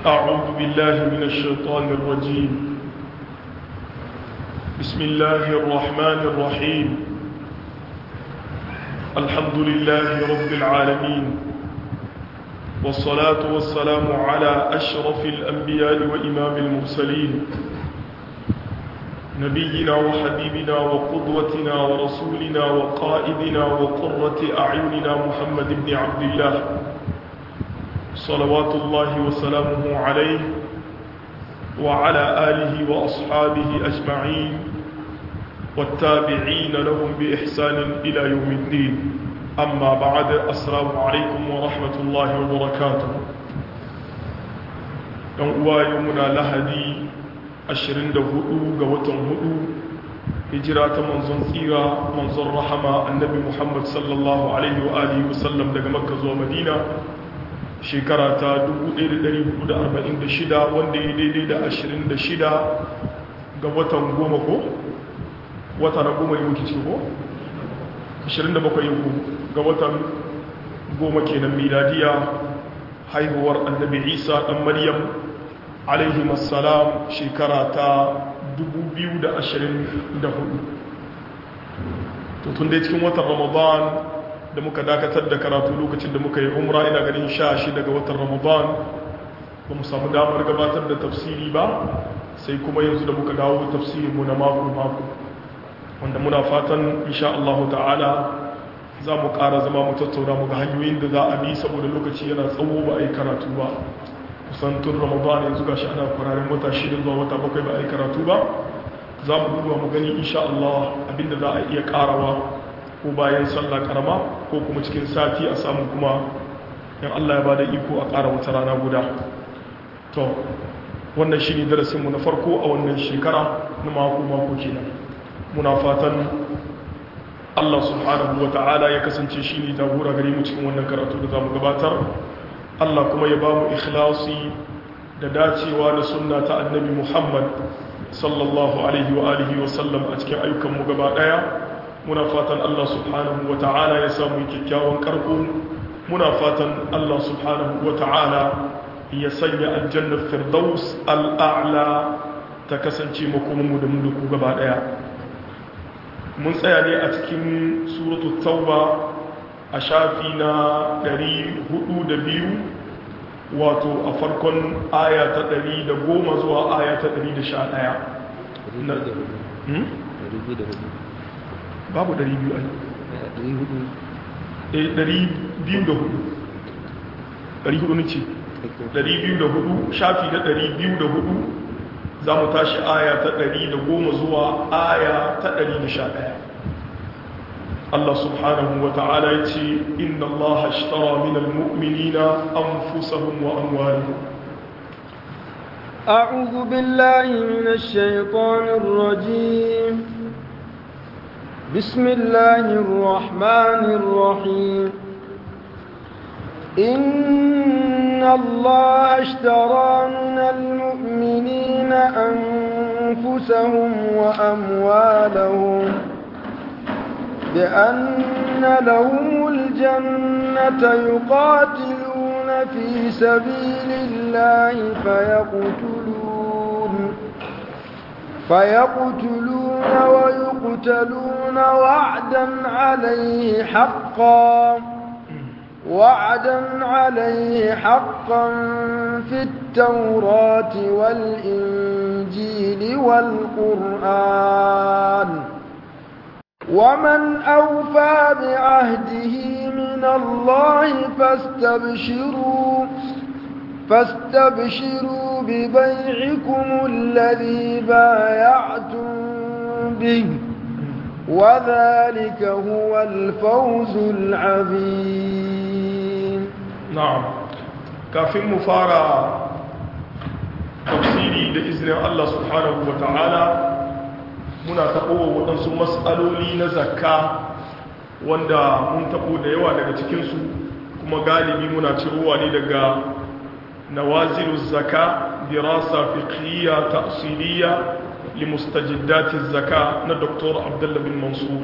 أعوذ بالله من الشيطان الرجيم بسم الله الرحمن الرحيم الحمد لله رب العالمين والصلاة والسلام على أشرف الأنبياء وإمام المرسلين نبينا وحبيبنا وقدوتنا ورسولنا وقائدنا وقرة أعيننا محمد بن عبد الله صلوات الله وسلامه عليه وعلى آله وأصحابه أجمعين والتابعين لهم بإحسان إلى يوم الدين أما بعد السلام عليكم ورحمة الله وبركاته يومنا لهدي ashirin da hudu ga watan hudu hijira ta manzon tsira manzon rahama annabi muhammad sallallahu alaihi wa alihi wasallam daga makka zuwa madina shekara ta 1446 wanda ya daidai da 26 ga watan goma ko wata na goma ne muke ce ko 27 ga watan goma kenan miladiya haihuwar annabi isa dan maryam alaihim assalam shekara ta 2024 to tun dai cikin watan ramadan da muka dakatar da karatu lokacin da muka yi umra ina ganin sha shi daga watan ramadan ba mu samu damar gabatar da tafsiri ba sai kuma yanzu da muka dawo tafsirinmu na mako-mako wanda muna fatan insha Allah ta'ala za mu ƙara zama mu tattauna mu ga hanyoyin da za a bi saboda lokaci yana tsawo ba a yi karatu ba kusan tun ramadan yanzu ga shi ana fararen wata shida zuwa wata bakwai ba a yi karatu ba za mu duba mu gani insha Allah abinda za a iya karawa ko bayan sallah karama ko kuma cikin sati a samu kuma yan Allah ya bada iko a kara wata rana guda to wannan shine darasin mu na farko a wannan shekara na mako mako kenan muna fatan Allah subhanahu wa ta'ala ya kasance shine jagora gare mu cikin wannan karatu da zamu gabatar Allah kuma ya ba mu ikhlasi da dacewa da sunna ta annabi Muhammad sallallahu alaihi wa alihi wa sallam a cikin ayyukanmu gaba daya muna fatan Allah subhanahu wa ta'ala ya samu kyakkyawan karko muna fatan Allah subhanahu wa ta'ala ya sanya aljannar firdaus al'a'la ta kasance makomanmu da mu da ku gaba daya mun tsaya ne a cikin suratul tauba a shafi na 402 wato a farkon aya ta 110 zuwa aya ta 111 babu 200 ai 204 400 ce 204 shafi na 204 za mu tashi aya ta 110 zuwa aya ta 111 الله سبحانه وتعالى يتي إن الله اشترى من المؤمنين أنفسهم وأموالهم أعوذ بالله من الشيطان الرجيم بسم الله الرحمن الرحيم إن الله اشترى من المؤمنين أنفسهم وأموالهم بأن لهم الجنة يقاتلون في سبيل الله فيقتلون فيقتلون ويقتلون وعدا عليه حقا وعدا عليه حقا في التوراة والإنجيل والقرآن ومن أوفى بعهده من الله فاستبشروا فاستبشروا ببيعكم الذي بايعتم به وذلك هو الفوز العظيم نعم كافين مفارا تفسيري بإذن الله سبحانه وتعالى muna taɓowa waɗansu matsaloli na zakka wanda mun taɓo da yawa daga cikinsu kuma galibi muna cirowa ne daga nawazilu zaka dirasa fiqhiyya ta'siliyya li mustajiddati zaka na Dr. Abdullah bin Mansur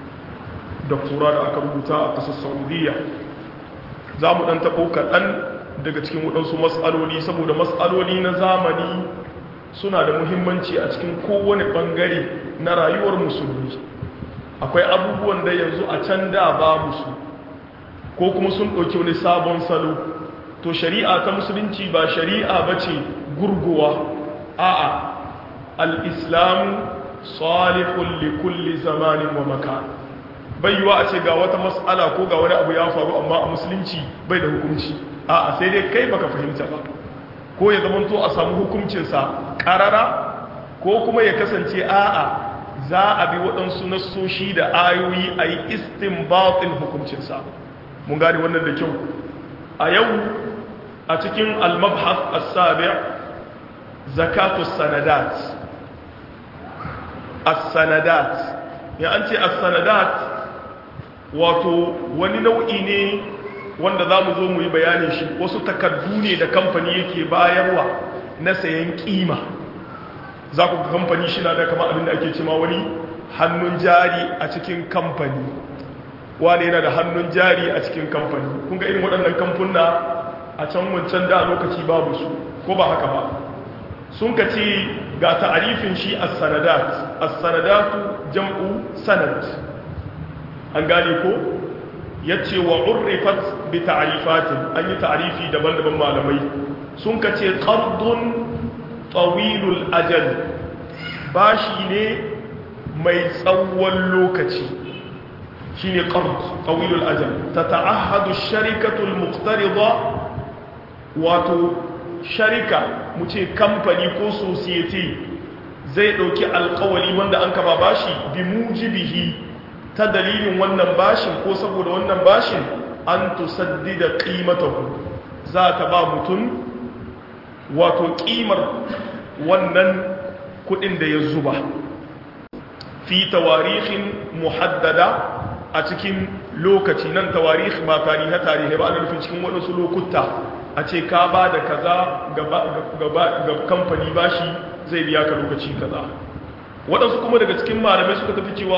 doktora da aka rubuta a ƙasar Saudiya za mu ɗan taɓo kaɗan daga cikin waɗansu matsaloli saboda matsaloli na zamani suna da muhimmanci a cikin kowane ɓangare na rayuwar musulmi akwai abubuwan da yanzu a can da ba musu ko kuma sun ɗauki wani sabon salo to shari'a ta musulunci ba shari'a ba ce gurguwa a'a al-islamu salihun likulli zamanin wa makan bai yiwa a ce ga wata mas'ala ko ga wani abu ya faru amma a musulunci bai da hukunci a'a sai dai kai baka fahimta ba ko ya zamanto a samu hukuncinsa karara ko kuma ya kasance a'a za a bi waɗansu nassoshi da ayoyi a yi istinbatin hukuncinsa mun gane wannan da kyau a yau a cikin al-mabhas as-sabi' zakatu sanadat as-sanadat ya an ce as-sanadat wato wani nau'i ne wanda za mu zo mu yi bayanin shi wasu takardu ne da kamfani yake bayarwa na sayan kima za ku kamfani shi na da kama abin da ake cima wani hannun jari a cikin kamfani wani yana da hannun jari a cikin kamfani kun ga irin waɗannan kamfuna a can wancan da lokaci babu su ko ba haka ba sun ka ce ga ta'arifin shi as-sanadat as-sanadatu jam'u sanad an gane ko yace wa urrifat bi ta'rifatin an yi ta'rifi daban-daban malamai sun ka ce qardun tawilul ajal bashi ne mai tsawon lokaci shine qard tawilul ajal tata'ahadu ash-sharikatu al-muqtarida wato sharika mu ce kamfani ko society zai dauki alkawali wanda an kaba bashi bi mujibihi ta dalilin wannan bashin ko saboda wannan bashin an tusaddida qimatahu za ta ba mutum wato kimar wannan kudin da ya zuba fi tawarihin muhaddada a cikin lokaci nan tawarih ba tarihe tarihe ba ana nufin cikin waɗansu lokuta a ce ka ba da kaza ga kamfani bashi zai biya ka lokaci kaza waɗansu kuma daga cikin malamai suka tafi cewa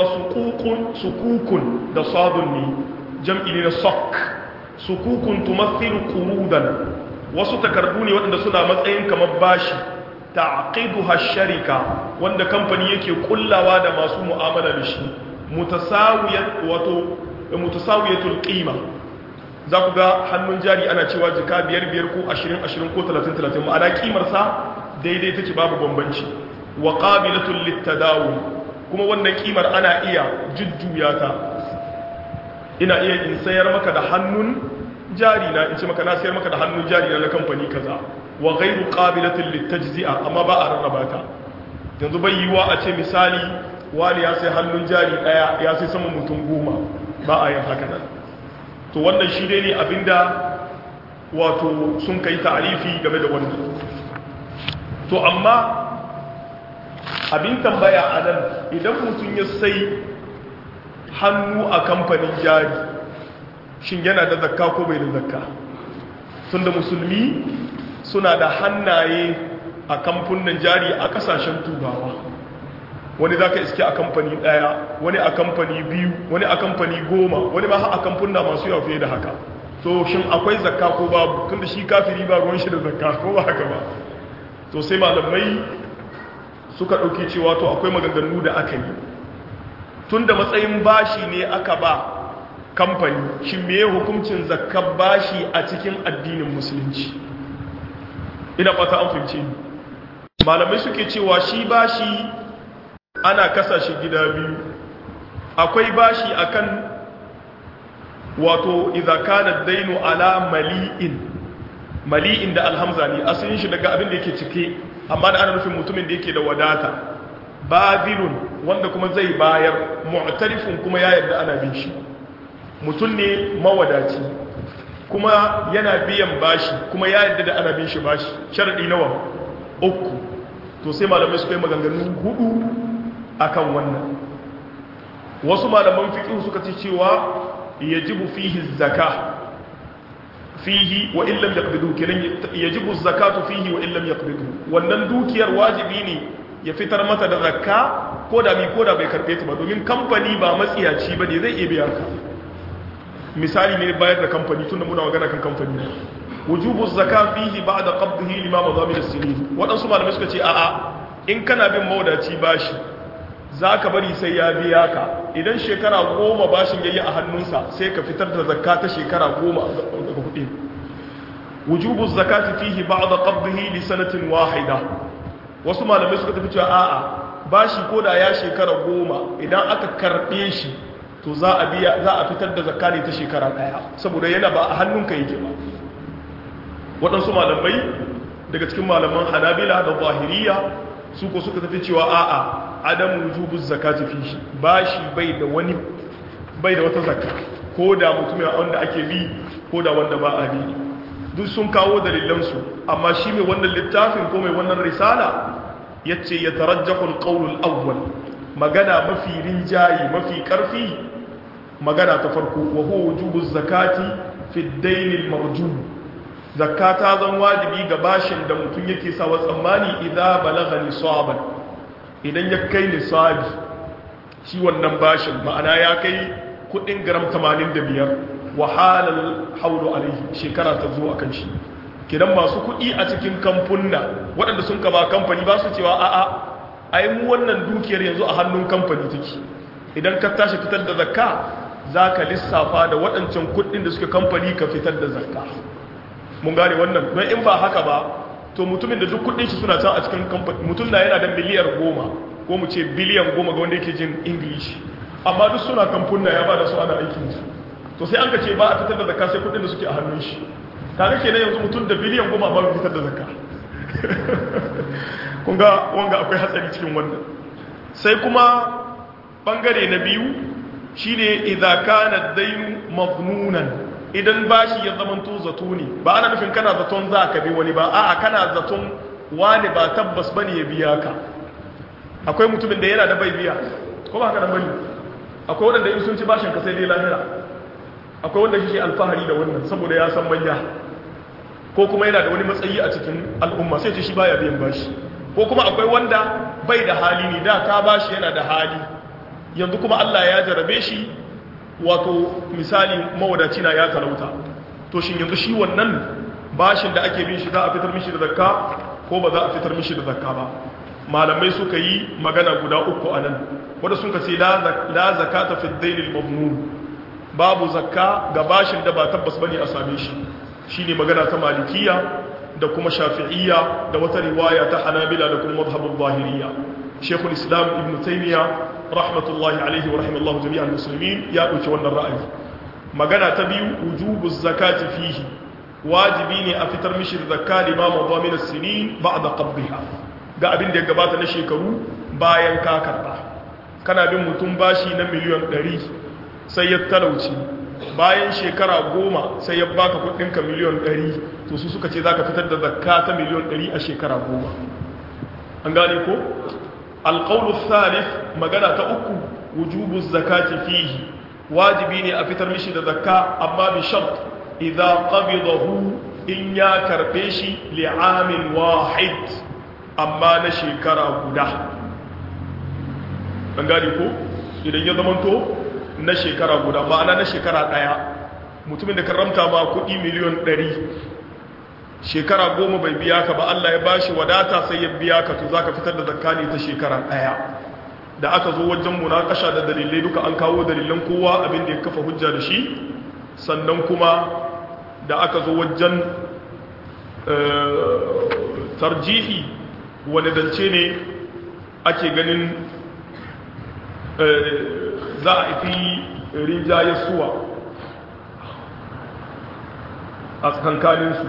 sukukun da sadun ne jam'i ne na sok sukukun tumathilu qurudan wasu takardu ne waɗanda suna matsayin kamar bashi ta'qiduha sharika wanda kamfani yake kullawa da masu mu'amala da shi mutasawiyat wato mutasawiyatul qima za ku ga hannun jari ana cewa jika biyar biyar ko ashirin ashirin ko talatin talatin ma'ana kimarsa daidai take babu bambanci wa qabilatul littadawu kuma wannan kimar ana iya jujjuya ta ina iya in sayar maka da hannun jari na in ce maka na sayar maka da hannun jari na na kamfani kaza wa ghairu qabilatul litajzi'a amma ba a rarraba ta yanzu bai yiwa a ce misali wani ya sai hannun jari daya ya sai sama mutum goma ba a yin haka nan to wannan shi dai ne abinda wato sun kai ta'arifi game da wannan to amma abin tambaya a nan idan mutum ya sai hannu a kamfanin jari shin yana da zakka ko bai da zakka tunda musulmi suna da hannaye a kamfunan jari a kasashen turawa wani za ka iske a kamfani ɗaya wani a kamfani biyu wani a kamfani goma wani ma a kamfuna masu yawa fiye da haka to shin akwai zakka ko babu tunda shi kafiri ba ruwan shi da zakka ko ba haka ba to sai malamai suka ɗauki cewa to akwai maganganu da aka yi tun da matsayin bashi ne aka ba kamfani shi meye hukuncin zakar bashi a cikin addinin musulunci ina fata an fahimce ni malamai suke cewa shi bashi ana kasa shi gida biyu akwai bashi akan wato idza kana dainu ala mali'in mali'in da alhamza ne asalin shi daga abin da yake cike amma da ana nufin mutumin da yake da wadata babilun wanda kuma zai bayar mu'tarifin kuma ya yarda ana bin shi mutum ne mawadaci kuma yana biyan bashi kuma ya yarda da ana bin shi bashi sharadi nawa uku to sai malamai suka yi maganganu hudu akan wannan wasu malaman fiqh suka ce cewa yajibu fihi zakah fihi wa illam yaqbidu kenan yajibu zakatu fihi wa illam yaqbidu wannan dukiyar wajibi ne ya fitar mata da zakka ko da mi ko da bai karbe ta ba domin kamfani ba matsiyaci ba ne zai iya biya ka misali ne bayar da kamfani tunda muna magana kan kamfani wujubu zaka fihi ba'da qabdihi lima madamil as-sinin wadansu malamai suka ce a'a in kana bin mawdaci bashi zaka bari sai ya biya ka idan shekara goma bashin yayi a hannunsa sai ka fitar da zakka ta shekara goma daga kudi wujubu zakati fihi ba'da qabdihi li sanatin wahida wasu malamai suka tafi cewa a'a bashi koda ya shekara goma idan aka karbe shi to za a biya za a fitar da zakka ne ta shekara daya saboda yana ba a hannunka yake ba waɗansu malamai daga cikin malaman hanabila da zahiriya su ko suka tafi cewa a'a adamu wujubu zakati fi shi bashi bai da wani bai da wata zakka ko da mutumin wanda ake bi ko da wanda ba a bi duk sun kawo dalilansu amma shi mai wannan littafin ko mai wannan risala yace ya tarajjahu alqawl alawwal magana mafi rinjayi mafi karfi magana ta farko wa huwa wujubu zakati fi ad-dayn al-marjum zakata zan wajibi ga bashin da mutum yake sawa tsammani idan balagha nisaban idan ya kai nisabi shi wannan bashin ma'ana ya kai kudin gram 85 wa halal haulu alaihi shekara ta zo akan shi kidan masu kudi a cikin kamfunna waɗanda sun kama kamfani ba su cewa a'a ai mu wannan dukiyar yanzu a hannun kamfani take idan ka tashi fitar da zakka za ka lissafa da waɗancan kudin da suka kamfani ka fitar da zakka mun gane wannan don in ba haka ba to mutumin da duk kudin shi suna can a cikin kamfani mutum na yana da miliyar goma ko mu ce biliyan goma ga wanda yake jin english amma duk suna kamfunna ya ba da su ana aikin su to sai an ka ce ba a fitar da zakka sai kudin da suke a hannun shi kaga kenan yanzu mutum da biliyan goma ba fitar da zakka kun ga wanga akwai hatsari cikin wannan sai kuma bangare na biyu shine idza kana ad-dayn mafnunan idan bashi ya zamanto zato ne ba ana nufin kana zaton za ka bi wani ba a'a kana zaton wani ba tabbas bane ya biya ka akwai mutumin da yana da bai biya ko ba haka nan bane akwai wanda in sun ci bashin ka sai dai lahira akwai wanda shi alfahari da wannan saboda ya san manya ko kuma yana da wani matsayi a cikin al'umma sai ce shi baya biyan bashi ko kuma akwai wanda bai da hali ne da ka bashi yana da hali yanzu kuma Allah ya jarabe shi wato misali mawadaci na ya talauta to shin yanzu shi wannan bashin da ake bin shi za a fitar mishi da zakka ko ba za a fitar mishi da zakka ba malamai suka yi magana guda uku a nan wanda sun ce la zakata fi dainil mabnun babu zakka ga bashin da ba tabbas bane a same shi shine magana ta malikiya da kuma shafi'iyya da wata riwaya ta hanabila da kuma mazhabul zahiriyya shekul islam ibn taymiya rahmatullahi alaihi wa rahimallahu jami'al muslimin ya dauki wannan ra'ayi magana ta biyu wujubu zakati fihi wajibi ne a fitar mishi da zakka limama dhamin as-sinin ba'da qabdiha ga abin da ya gabata na shekaru bayan ka karba kana bin mutum bashi na miliyan 100 sai ya talauci bayan shekara goma sai ya baka kudinka miliyan 100 to su suka ce za ka fitar da zakka ta miliyan 100 a shekara goma an gane ko alƙaunu thalith magana ta uku wujubu zakati fihi wajibi ne a fitar mishi da zakka amma bi shart idan qabidahu in ya karbe shi li'amin wahid amma na shekara guda an gane ko idan ya zamanto na shekara guda ma'ana na shekara ɗaya mutumin da karamta ma kuɗi miliyon ɗari shekara goma bai biya ka ba Allah ya bashi wadata sai ya biya ka to za ka fitar da zakani ta shekara ɗaya da aka zo wajen munakasha da dalilai duka an kawo dalilan kowa abin da ya kafa hujja da shi sannan kuma da aka zo wajen tarjihi wani dance ne ake ganin za a fi rinjaye suwa a tsakankaninsu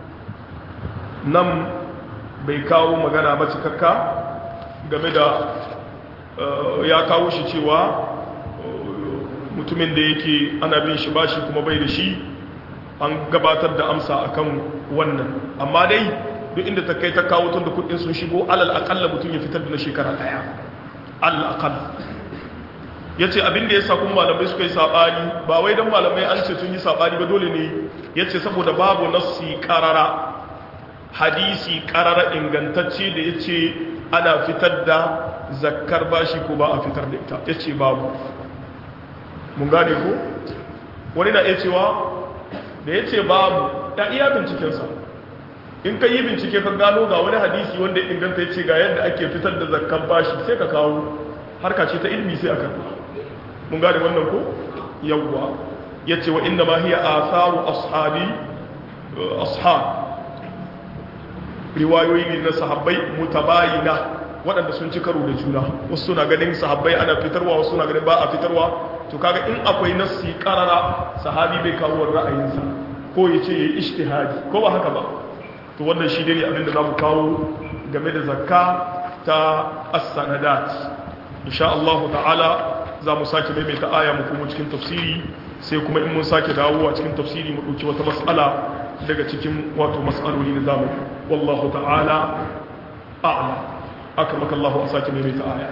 nan bai kawo magana ba cikakka game da ya kawo shi cewa mutumin da yake ana bin shi bashi kuma bai da shi an gabatar da amsa akan wannan amma dai duk inda ta kai ta kawo tun da kudin sun shigo alal akalla mutum ya fitar da na shekara daya alal akalla ya ce abin da ya sa kuma malamai suka yi saɓani ba wai don malamai an ce sun yi saɓani ba dole ne ya ce saboda babu nassi ƙarara hadisi ƙarara ingantacce da ya ce ana fitar da zakkar bashi ko ba a fitar da ita ya ce babu mun gane ko wani na iya cewa da ya ce babu ta iya bincikensa in ka yi bincike ka gano ga wani hadisi wanda ya inganta ya ce ga yadda ake fitar da zakkan bashi sai ka kawo harka ce ta ilmi sai aka mun gane wannan ko yawwa ya ce wa inda ma hiya asaru ashabi ashab riwayoyi ne na sahabbai mutabayina waɗanda sun ci karo da juna wasu suna ganin sahabbai ana fitarwa wasu suna ganin ba a fitarwa to kaga in akwai nassi karara sahabi bai kawo ra'ayinsa ko ya ce ya yi ishtihadi ko ba haka ba to wannan shi ne abin da za mu kawo game da zakka ta as-sanadat insha Allah ta'ala za mu sake maimaita aya mu kuma cikin tafsiri sai kuma in mun sake dawowa cikin tafsiri mu ɗauki wata mas'ala daga cikin wato mas'aloli na zamu wallahu ta'ala a'lam akramaka Allah a sake maimaita aya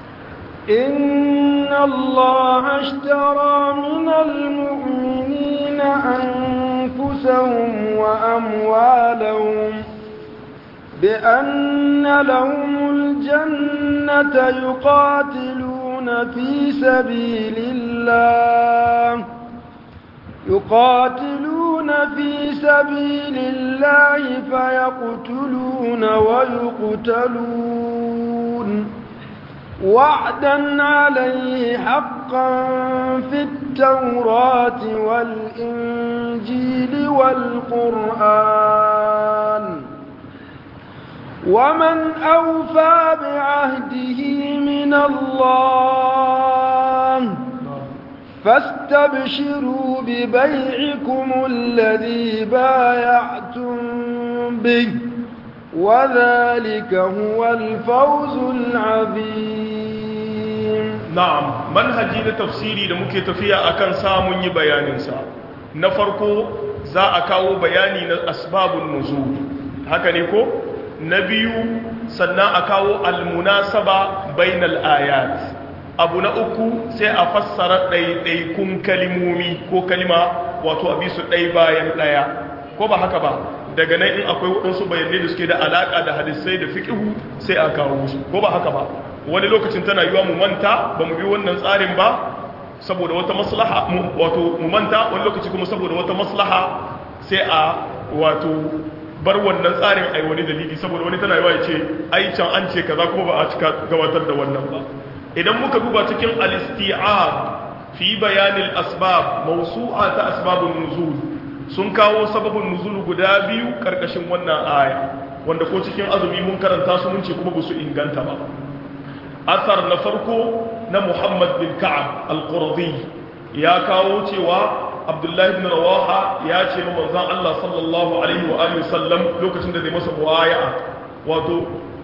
إن الله اشترى من المؤمنين أنفسهم وأموالهم بأن لهم الجنة يقاتلون في سبيل الله يقاتلون في سبيل الله فيقتلون ويقتلون وعدا عليه حقا في التوراة والإنجيل والقرآن ومن أوفى بعهده من الله فاستبشروا ببيعكم الذي بايعتم به وذلك هو الفوز العظيم na'am manhaji na tafsiri da muke tafiya akan samun yi bayaninsa na farko za a kawo bayani na asbabun nuzul haka ne ko na biyu sannan a kawo almunasaba bainal ayat abu na uku sai a fassara ɗaiɗaikun kalimomi ko kalima wato a bisu ɗai bayan ɗaya ko ba haka ba daga nan in akwai waɗansu bayanai da suke da alaƙa da hadisai da fiƙihu sai a kawo su ko ba haka ba wani lokacin tana yiwa mu manta ba mu bi wannan tsarin ba saboda wata maslaha wato mu manta wani lokaci kuma saboda wata maslaha sai a wato bar wannan tsarin ai wani dalili saboda wani tana yiwa ya ce ai can an ce kaza kuma ba a cika gabatar da wannan ba idan muka duba cikin al-isti'ab fi bayanil asbab mawsu'a ta asbabun nuzul sun kawo sababin nuzul guda biyu karkashin wannan aya wanda ko cikin azumi mun karanta su mun ce kuma ba su inganta ba asar na farko na Muhammad bin Ka'ab al-Qurdi ya kawo cewa Abdullahi ibn Rawaha ya ce ma manzon Allah sallallahu alaihi wa alihi sallam lokacin da zai masa muwaya'a wato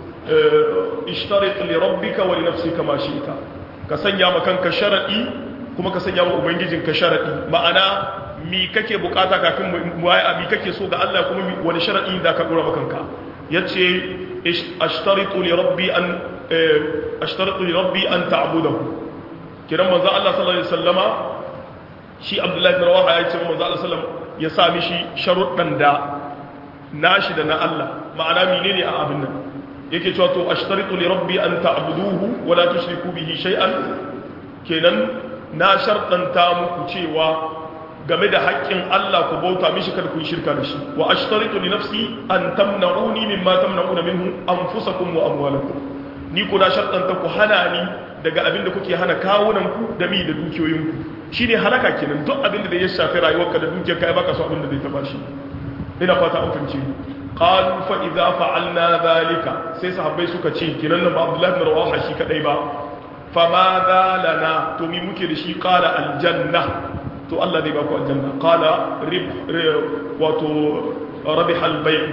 ishtarit li rabbika wa li nafsika ma shi'ta ka sanya ma kanka sharadi kuma ka sanya wa ubangijinka sharadi ma'ana mi kake bukata kafin muwaya'a mi kake so ga Allah kuma wani sharadi da ka dora maka kanka yace ashtaritu li rabbi an ashtaritu li rabbi an ta'budahu kiran manzo Allah sallallahu alaihi wasallama shi Abdullahi bin Rawaha ya ce manzo Allah sallallahu ya sa mishi sharuɗan da nashi da na Allah ma'ana menene a abin nan yake cewa to ashtaritu li rabbi an ta'buduhu wa la tushriku bihi shay'an kenan na sharɗanta muku cewa game da haƙƙin Allah ku bauta mishi kada ku yi shirka da shi wa ashtaritu li nafsi an tamna'uni mimma tamna'una minhu anfusakum wa amwalakum ni ku na sharɗanta ku hana ni daga abin da kuke hana kawunan ku da mi da dukiyoyin ku shine halaka kenan duk abin da ya shafi rayuwarka da dukiyar ka baka so abin da zai taba shi ina fata an fahimce qalu fa idza fa'alna dhalika sai sahabbai suka ce kinan nan ba Abdullah ibn Rawaha shi kadai ba fa ma lana to mi muke da shi qala aljanna to Allah zai baku aljanna qala rib wato rabih albay'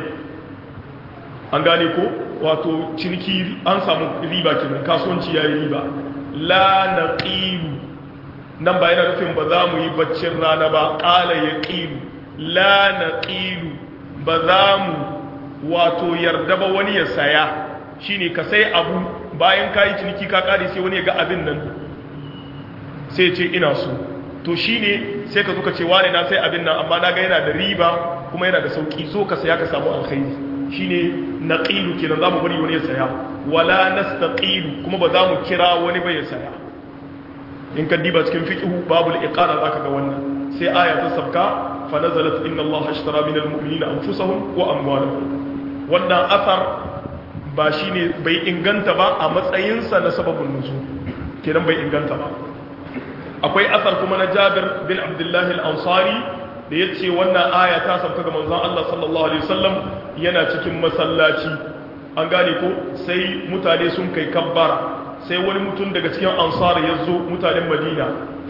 an gane ko wato ciniki an samu riba kenan kasuwanci yayi riba la naqilu nan ba yana nufin ba za mu yi baccin rana ba qala yaqilu la naqilu ba za mu wato yarda ba wani ya saya shine ka sai abu bayan kayi ciniki ka kare sai wani ya ga abin nan sai ce ina so to shine sai ka zuka ce wane na sai abin nan amma na ga yana da riba kuma yana da sauki so ka saya ka samu alkhairi shine naqilu kenan zamu bari wani ya saya wala nastaqilu kuma ba za mu kira wani ba ya saya in ka diba cikin fiqhu babul iqara zaka ga wannan sai aya ta sabka fa nazalat inna Allah ashtara min almu'minina anfusahum wa amwalahum wannan athar ba shine bai inganta ba a matsayinsa na sababin nuzul kenan bai inganta ba akwai asar kuma na Jabir bin Abdullah al-Ansari da yace wannan aya ta sauka ga manzon Allah sallallahu alaihi wasallam yana cikin masallaci an gane ko sai mutane sun kai kabbara sai wani mutum daga cikin ansar ya zo mutanen madina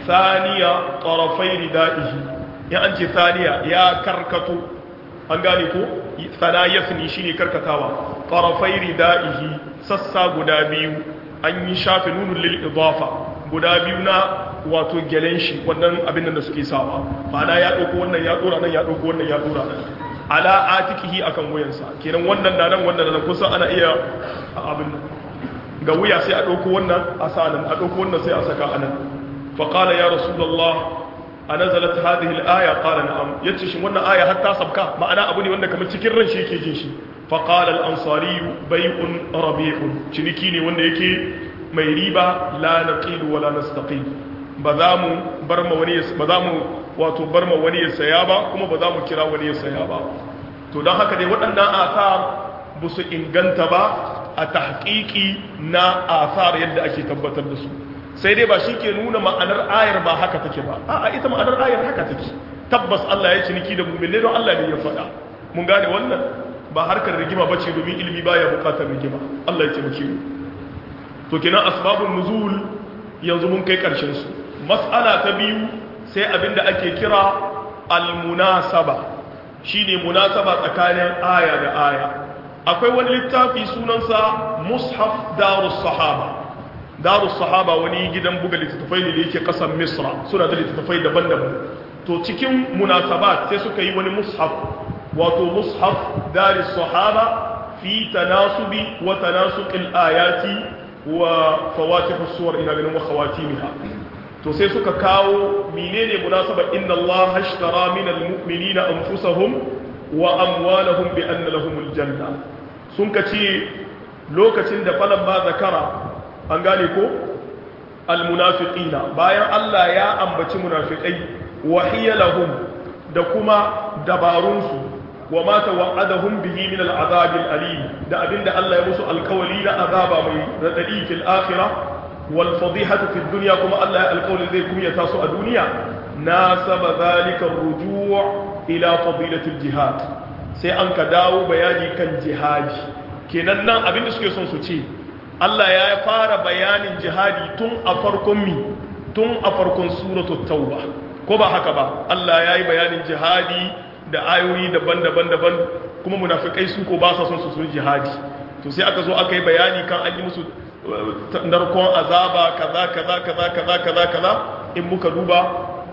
saniya tarafai ridaihi ya an ce saniya ya karkato an gane ko sana yasni shine karkatawa tarafai ridaihi sassa guda biyu an yi shafi nunun lil idafa guda biyu na wato gelen shi wannan abin da suke sawa ma'ana ya dauko wannan ya dora nan ya dauko wannan ya dora nan ala atikihi akan wuyansa kenan wannan da nan wannan da nan kusa ana iya abin nan ga wuya sai a ɗauko wannan a sanan a ɗauko wannan sai a saka anan fa qala ya rasulullah anazalat hadhihi al-aya qala na'am yace shin wannan aya har ta sabka ma'ana abu ne wanda kamar cikin ran shi yake jin shi fa qala al-ansari bai'un rabi'un ciniki ne wanda yake mai riba la naqilu wala nastaqil ba za mu bar ma wani ba za mu wato bar ma wani ya saya ba kuma ba za mu kira wani ya saya ba to don haka dai waɗannan asar ba su inganta ba a tahqiqi na asar yadda ake tabbatar da su sai dai ba shi ke nuna ma'anar ayar ba haka take ba a'a ita ma'anar ayar haka take tabbas Allah ya ciniki da mu'min don Allah ne ya faɗa mun gane wannan ba harkar rigima bace domin ilimi baya bukatar rigima Allah ya taimake mu to kenan asbabun nuzul yanzu mun kai karshen su mas'ala ta biyu sai abinda ake kira al-munasaba shine munasaba tsakanin aya da aya akwai wani littafi sunansa mushaf darus sahaba darus sahaba wani gidan buga littattafai ne da yake kasar misra suna da littattafai daban-daban to cikin munasabat sai suka yi wani mushaf wato mushaf darus sahaba fi tanasubi wa tanasuqil ayati wa fawatihus suwar ina ganin wa khawatimiha to sai suka kawo menene munasaba inna allaha ashtara minal mu'minina anfusahum wa amwalahum bi anna lahumul janna sun ka ce lokacin da falan ba zakara an gane ko almunafiqina bayan Allah ya ambaci munafiqai wa hiya lahum da kuma dabarunsu wa ma tawa'adahum bihi min al'azab al'alim da abinda Allah ya musu alkawali na azaba mai radadi fil akhirah wal fadihatu fid dunya kuma Allah ya alkawali zai kuma taso a duniya nasaba zalika ar-ruju' ila fadilatul jihad sai an ka dawo bayani kan jihadi kenan nan abinda suke son su ce Allah ya fara bayanin jihadi tun a farkon mi tun a farkon suratul tauba ko ba haka ba Allah ya yi bayanin jihadi da ayoyi daban-daban daban kuma munafikai su ko ba sa son su sun jihadi to sai aka zo aka yi bayani kan an yi musu narkon azaba kaza kaza kaza kaza kaza kaza in muka duba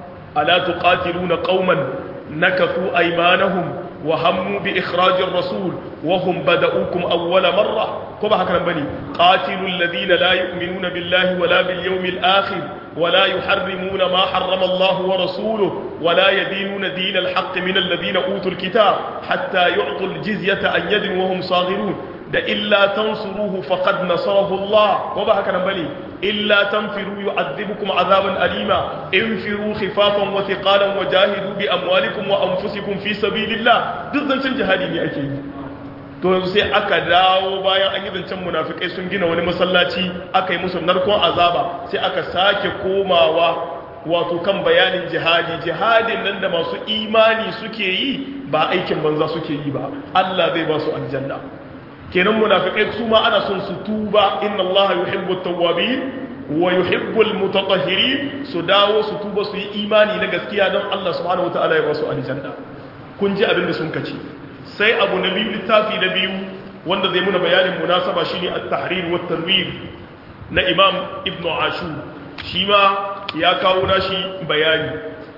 ala tuqatiluna qauman nakathu aymanahum wa hammu bi ikhrajir rasul wa hum bada'ukum awwala marra ko ba haka nan bane qatilul ladina la yu'minuna billahi wala bil yawmil akhir ولا يحرمون ما حرم الله ورسوله ولا يدينون دين الحق من الذين أوتوا الكتاب حتى يعطوا الجزية عن يد وهم صاغرون da illa tansuruhu faqad nasarahu Allah ko ba haka nan bane illa tanfiru yu'adhibukum azaban alima infiru khifafan wa thiqalan wa jahidu bi amwalikum wa anfusikum fi sabilillah duk zancen jihadi ne ake yi to yanzu sai aka dawo bayan an yi zancen munafikai sun gina wani masallaci aka yi musu narkon azaba sai aka sake komawa wato kan bayanin jihadi jihadin nan da masu imani suke yi ba aikin banza suke yi ba Allah zai ba su aljanna kenan munafikai su ma ana son su tuba inna Allah yuhibbu at-tawwabin wa yuhibbu al-mutatahhirin su dawo su tuba su yi imani na gaskiya don Allah subhanahu wataala ya ba su aljanna kun ji abin da sun kace sai abu na biyu littafi na biyu wanda zai muna bayanin munasaba shine at-tahrir wa tanwir na Imam Ibn Ashur shi ma ya kawo nashi bayani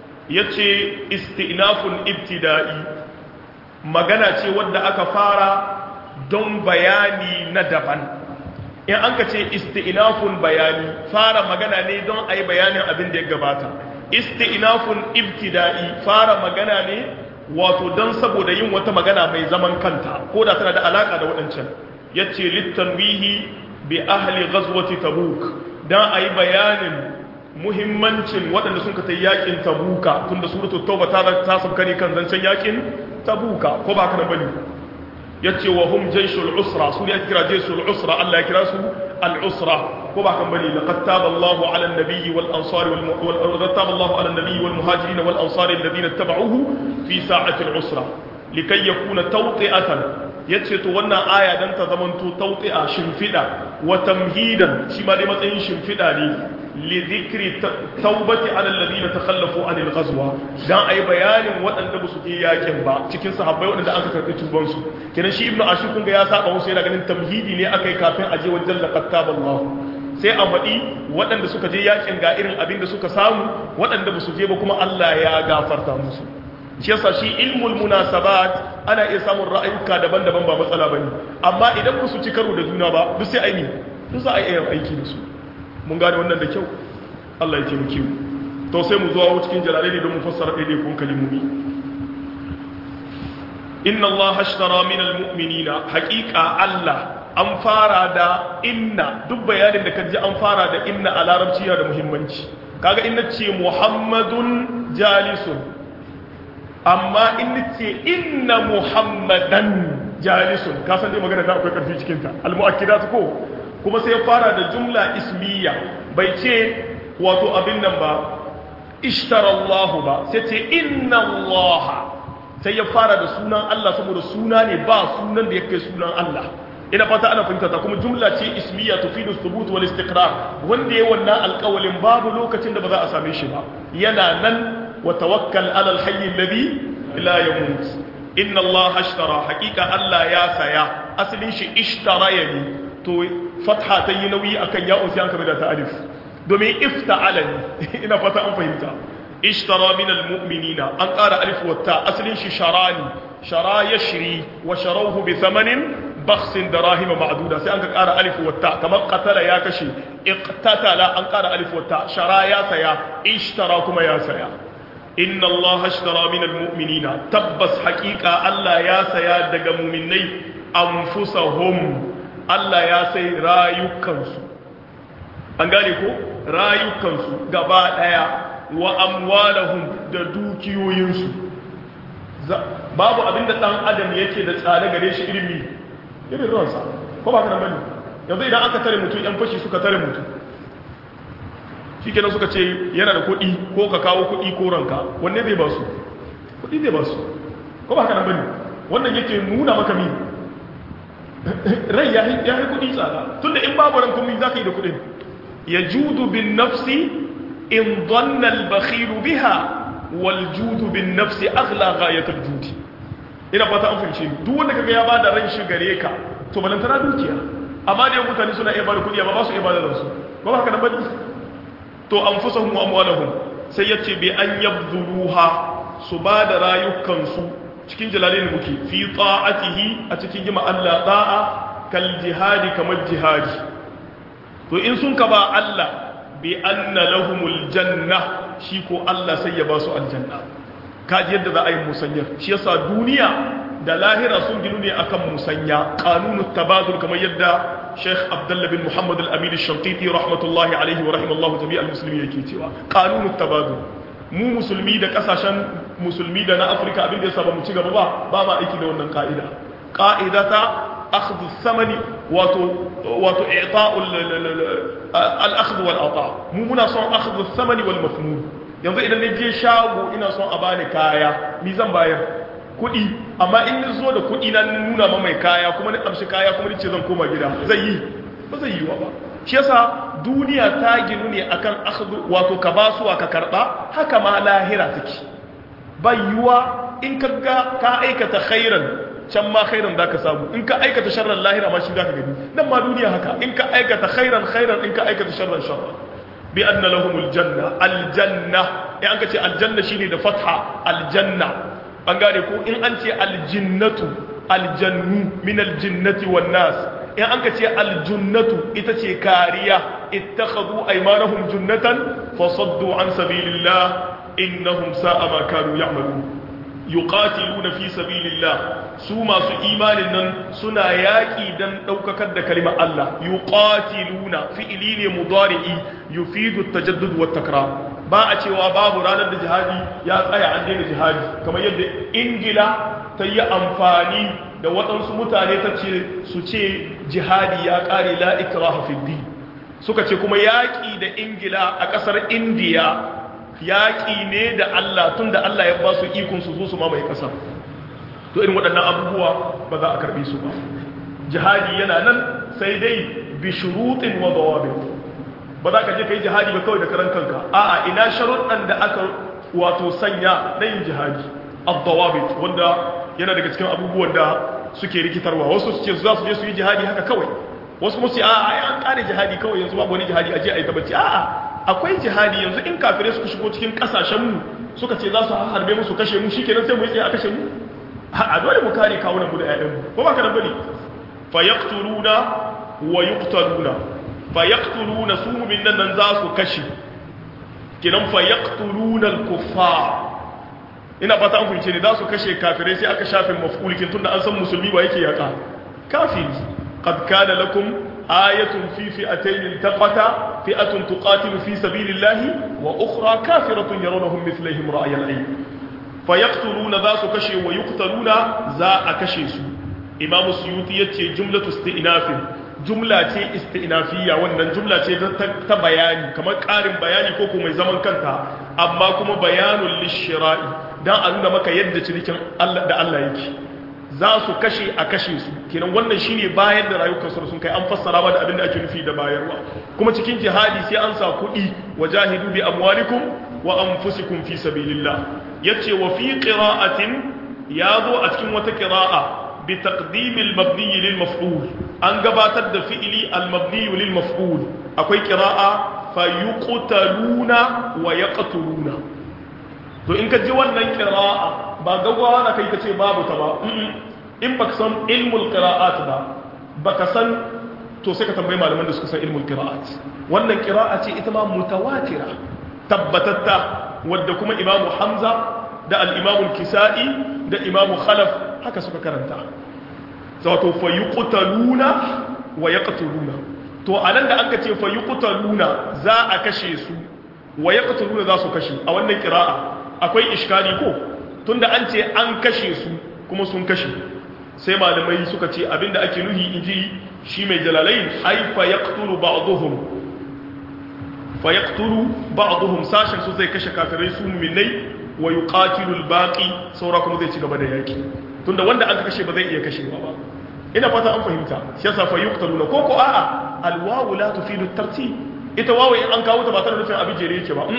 yace istinafun ibtida'i magana ce wadda aka fara don bayani na daban in an ka ce istinafun bayani fara magana ne don a yi bayanin abin da ya gabata istinafun ibtida'i fara magana ne wato don saboda yin wata magana mai zaman kanta ko da tana da alaka da waɗancan ya ce littanwihi bi ahli ghazwati tabuk don a yi bayanin muhimmancin waɗanda sun ka ta yakin tabuka tunda suratu tauba ta ta sauka ne kan zancen yakin tabuka ko ba kana bane yace wa hum jayshul usra su ne kira jayshul usra Allah ya kira su al usra ko ba kan bane laqad taba Allahu ala an-nabiyyi wal ansar wal laqad taba Allahu ala an-nabiyyi wal muhajirin wal ansar alladhina ittaba'uhu fi sa'ati al usra likay yakuna tawti'atan yace to wannan aya dan ta zamanto tawti'a shimfida wa tamhidan shi ma dai matsayin shimfida ne لذكر توبة على الذين تخلفوا عن الغزوة dan ai bayanin waɗanda ba su je yakin ba cikin sahabbai waɗanda aka karɓi tuban su kenan shi ibnu ashur kun ga ya saba musu yana ganin tamhidi ne akai kafin aje wajen laqad taballahu sai a faɗi waɗanda suka je yakin ga irin abin da suka samu waɗanda ba su je ba kuma Allah ya gafarta musu shi yasa shi ilmul munasabat ana iya samun ra'ayuka daban-daban ba matsala bane amma idan ba su ci karo da juna ba duk sai aini duk za a iya aiki da su mun gane wannan da kyau Allah ya taimake mu to sai mu zuwa cikin jalalai ne don mu fassara daidai kun kalimomi inna Allah ashtara min almu'minina haqiqa Allah an fara da inna duk bayanin da kaji an fara da inna a larabci yana da muhimmanci kaga inna ce muhammadun jalisun amma in ce inna muhammadan jalisun ka san dai magana da akwai karfi cikin ta almu'akkidat ko kuma sai ya fara da jumla ismiya bai ce wato abin nan ba ishtarallahu ba sai ce inna Allah sai ya fara da sunan Allah saboda suna ne ba sunan da ya kai sunan Allah ina fata ana fahimta ta kuma jumla ce ismiya tufidu thubut wal istiqrar wanda yayi wannan alƙawalin babu lokacin da ba za a same shi ba yana nan wa tawakkal ala al-hayy alladhi la yamut inna Allah ashtara haqiqa Allah ya saya asalin shi ishtara yani to fatha ta yi nauyi akan ya'un sai an kame da ta alif domin ifta'ala ne ina fata an fahimta ishtara min almu'minina an ƙara alif wata asalin shi sharani shara yashri wa sharawhu bi thamanin bakhsin darahima ma'duda sai an ka ƙara alif wata kamar qatala ya kashe iqtatala an ƙara alif wata shara ya saya ishtara kuma ya saya inna allaha ashtara min almu'minina tabbas haqiqa Allah ya saya daga mu'minai anfusahum Allah ya sai rayukansu an gane ko rayukansu gaba daya wa amwalahum da dukiyoyinsu babu abinda dan adam yake da tsare gare shi ilimi irin ransa ko ba ka nan bane yanzu idan aka tare mutum yan fashi suka tare mutum shikenan suka ce yana da kuɗi ko ka kawo kuɗi ko ranka wanne zai ba su kuɗi zai ba su ko ba ka nan bane wannan yake nuna maka mi rai ya yi kudi tsada tun da in babu ran kuma za ka yi da kudin ya judu bin nafsi in donnal bakhilu biha wal judu bin nafsi aghla ghayatul judi ina fata an fahimce duk wanda kaga ya bada ran shi gare ka to balantana dukiya amma da mutane suna iya bada kudi amma ba su iya bada ransu ba haka nan bane to anfusuhum wa amwalahum sai yace bi an yabdhuruha su bada rayukansu cikin jalalin muke fi ta'atihi a cikin jima Allah da'a kal jihadi kamar jihadi to in sun ka ba Allah bi anna lahumul janna shi ko Allah sai ya ba su aljanna kaji yadda za a yi musanya shi yasa duniya da lahira sun ginu ne akan musanya qanunut tabadul kamar yadda Sheikh Abdullah bin Muhammad al-Amin al-Shanqiti rahmatullahi alaihi wa rahimallahu jami'al muslimin yake cewa qanunut tabadul mu musulmi da kasashen musulmi da na afirka abin da ya saba mu ci gaba ba ba ma aiki da wannan ka'ida ka'ida ta akhdhu samani wato wato i'ta'ul al-akhdh wal ata mu muna son akhdhu samani wal mafhum yanzu idan je shago ina son a bani kaya ni zan bayar kuɗi amma in ni zo da kuɗi na nuna ma mai kaya kuma ni amshi kaya kuma ni ce zan koma gida zai yi ba zai yi wa ba shi yasa duniya ta ginu ne akan akhdhu wato ka basuwa ka karba haka ma lahira take bayyuwa in ka ga ka aikata khairan can ma khairan zaka samu in ka aikata sharran lahira ma shi zaka gani nan ma duniya haka in ka aikata khairan khairan in ka aikata sharran sharran bi anna lahumul janna aljanna in an ka ce aljanna shine da fatha aljanna an gane ko in an ce aljinnatu aljannu min aljinnati wan nas in an ka ce aljunnatu ita ce kariya ittakhadhu aymanahum junnatan fasaddu an sabilillah innahum sa'a ma kanu ya'malun yuqatiluna fi sabilillah su masu imanin nan suna yaƙi dan ɗaukakar da kalimar Allah yuqatiluna fi'ili ne mudari'i yufidu tajaddud wa takrar ba a cewa babu ranar da jihadi ya tsaya an daina jihadi kamar yadda ingila ta yi amfani da waɗansu mutane ta ce su ce jihadi ya ƙare la ikraha fi din suka ce kuma yaƙi da ingila a ƙasar indiya yaƙi ne da Allah tun da Allah ya ba su ikon su zo su mamaye ƙasa to irin waɗannan abubuwa ba za a karɓe su ba jihadi yana nan sai dai bi shuruɗin wa dawabit ba za ka je ka yi jihadi ba kawai da karan kanka a'a ina sharuɗan da aka wato sanya na yin jihadi ad-dawabit wanda yana daga cikin abubuwan da suke rikitarwa wasu su ce za su je su yi jihadi haka kawai wasu musu a'a an kare jihadi kawai yanzu babu wani jihadi aje a yi tabbaci a'a akwai jihadi yanzu in kafirai suka shigo cikin kasashenmu suka ce za su harbe musu kashe mu shi kenan sai mu yi tsaye a kashe mu a dole mu kare kawunan mu da ƴaƴanmu ko ba ka nan bane fa yaqtuluna wa yuqtaluna fa yaqtuluna su mu'min nan za su kashe kenan fa yaqtuluna al-kuffar ina fata an fahimce ne za su kashe kafirai sai aka shafe maf'ulikin tunda an san musulmi ba yake yaka kafiri qad kana lakum ayatun fi fi'atayn iltaqata fi'atun tuqatilu fi sabilillahi wa ukhra kafiratun yarawhum mithlihim ra'y al-ayn fayaqtuluna za su kashe wa yuqtaluna za a kashe su imam suyuti yace jumlatu isti'nafin jumla ce isti'nafiyya wannan jumla ce ta bayani kamar ƙarin bayani ko kuma mai zaman kanta amma kuma bayanul lishira'i dan a nuna maka yadda cinikin Allah da Allah yake za su kashe a kashe su kenan wannan shine bayar da rayukan su sun kai an fassara ba da abin da ake nufi da bayarwa kuma cikin jihadi sai an sa kuɗi wajahidu bi amwalikum wa anfusikum fi sabilillah yace wa fi qira'atin yazo a cikin wata qira'a bi taqdim al-mabni lil maf'ul an gabatar da fi'ili al-mabni lil maf'ul akwai qira'a fa yuqtaluna wa yaqtuluna to in ka ji wannan qira'a ba gaggawa na kai kace babu ta ba in baka san ilmul qira'at ba baka san to sai ka tambayi malaman da suka san ilmul qira'at wannan qira'a ce ita ma mutawatira tabbatatta wadda kuma imamu hamza da al-imamu kisai da imamu khalaf haka suka karanta zato fa yuqtaluna wa yaqtuluna to anan da aka ce fa yuqtaluna za a kashe su wa yaqtuluna za su kashe a wannan qira'a akwai iskali ko tunda an ce an kashe su kuma sun kashe sai malamai suka ce abinda ake nuhi inji shi mai jalalain ai fa yaqtulu ba'dhum fa yaqtulu ba'dhum sashin su zai kashe kafirai su mu'minai wa yuqatilu al-baqi saura kuma zai ci gaba da yaki tunda wanda aka kashe ba zai iya kashewa ba ina fata an fahimta shi yasa fa yuqtaluna ko ko a'a al-wawu la tufidu at-tartib ita wawu in an kawo ta ba tare da nufin abin jere yake ba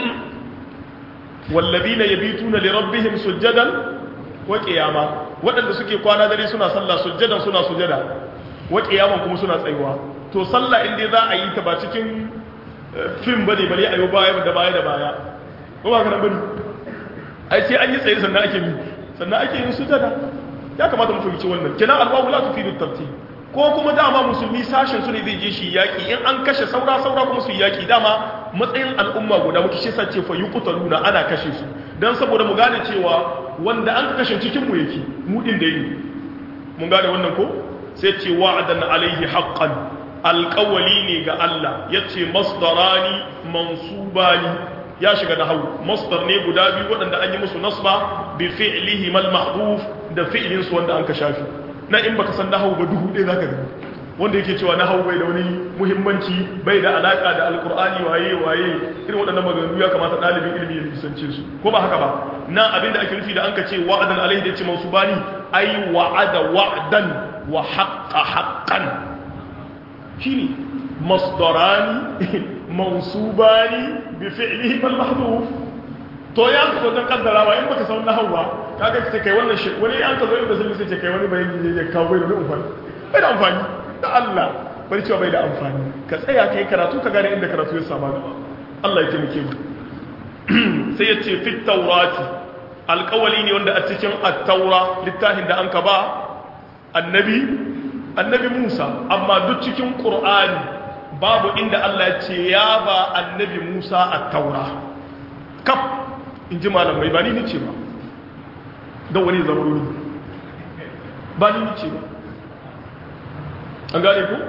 والذين يبيتون لربهم سجدا وقياما waɗanda suke kwana dare suna sallah sujjadan suna sujada wa qiyaman kuma suna tsayuwa to sallah in dai za a yi ta ba cikin film bane bale ayo baya da baya da baya ko ba kana bane ai sai an yi tsaye sannan ake yi sannan ake yin sujada ya kamata mu fahimci wannan kenan alwawu la tufidu tartib ko kuma dama musulmi sashen su ne zai je shi yaki in an kashe saura saura kuma su yaki dama matsayin al'umma guda muke shi sace fa yuqtaluna ana kashe su dan saboda mu gane cewa wanda an kashe cikin mu yake mu din da yi mun gane wannan ko sai ce wa'adan alaihi haqqan alqawli ne ga Allah yace masdarani mansubani ya shiga da hawu masdar ne guda biyu waɗanda an yi musu nasba bi fi'lihi mal mahdhuf da fi'lin su wanda an ka shafi na in baka san nahawu ba duhu ɗaya zaka gani wanda yake cewa nahawu bai da wani muhimmanci bai da alaka da alkur'ani waye waye irin waɗannan maganganu ya kamata ɗalibin ilimi ya nisance su ko ba haka ba nan abinda ake nufi da an ka ce wa'adan alaihi da ya ce mansubani ai wa'ada wa'dan wa haqqa haqqan shine masdarani mansubani bi fi'lihi bal mahdhuf to ya ka don kaddara ba in baka san nahawu ba kaga ce kai wannan shi wani an ka zo inda sai ce kai wani bayani ne ya kawo bai da amfani bai da amfani da Allah bari cewa bai da amfani ka tsaya kai karatu ka gane inda karatu ya saba gaba Allah ya taimake mu sai ya ce fit taurati alƙawali ne wanda a cikin at-taura littafin da an ka ba annabi annabi Musa amma duk cikin Qur'ani babu inda Allah ya ce ya ba annabi Musa at-taura kaf in ji malamai ba ni ce ba don wani zama ruru ba ni ce ba an gane ku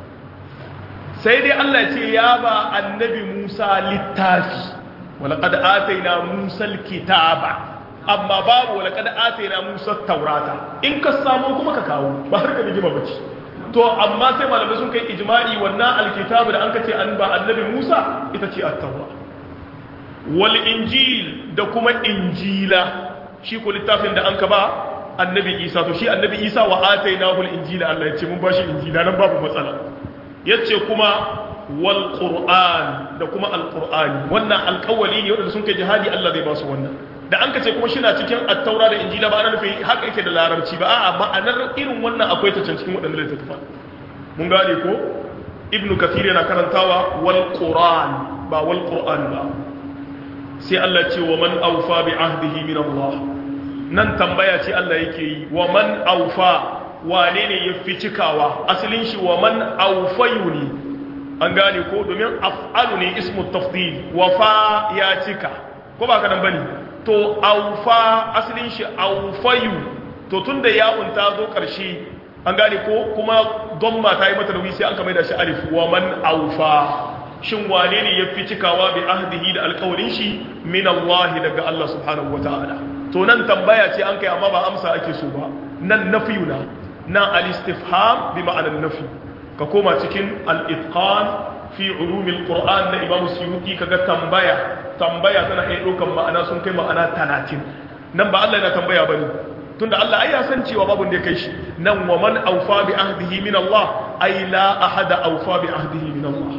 sai dai Allah ce ya ba annabi Musa littafi walaƙad ataina Musa kitaba amma babu walaƙad ataina Musa taurata in ka samu kuma ka kawo ba har ka rigima bace to amma sai malamai sun kai ijma'i wannan alkitabu da an ka ce an ba annabi Musa ita ce at-taura wal injil da kuma injila shi ko littafin da an ka ba annabi Isa to shi annabi Isa wa atainahu al-injila Allah ya ce mun bashi injila nan babu matsala yace kuma wal qur'an da kuma al-qur'ani wannan alƙawali ne wanda sun kai jihadi Allah zai ba su wannan da an ka ce kuma shi na cikin attaura da injila ba ana nufin haka yake da larabci ba a'a ma'anar irin wannan akwai ta can cikin waɗannan littattafa mun gane ko ibnu kathir yana karantawa wal qur'an ba wal qur'an ba sai Allah ce wa man awfa bi ahdihi min Allah nan tambaya ce Allah yake yi wa man awfa wane ne ya fi cikawa asalin shi wa man awfayu ne an gane ko domin af'alu ne ismu tafdil wafa ya cika ko ba ka nan bane to aufa asalin shi aufayu to tunda ya'un ta zo ƙarshe an gane ko kuma domma ta yi mata nauyi sai an kamar da shi alif wa man aufa shin wane ne ya fi cikawa bi ahdihi da alƙawarin shi min Allah daga Allah subhanahu wata'ala to nan tambaya ce an kai amma ba amsa ake so ba nan nafiyuna nan al-istifham bi ma'anar nafi ka koma cikin al-itqan fi ulumil qur'an na imam suyuti kaga tambaya tambaya tana iya ɗaukan ma'ana sun kai ma'ana talatin nan ba Allah yana tambaya bane tunda Allah ai ya san cewa babu da ya kai shi nan wa man awfa bi ahdihi min Allah ai la ahada awfa bi ahdihi min Allah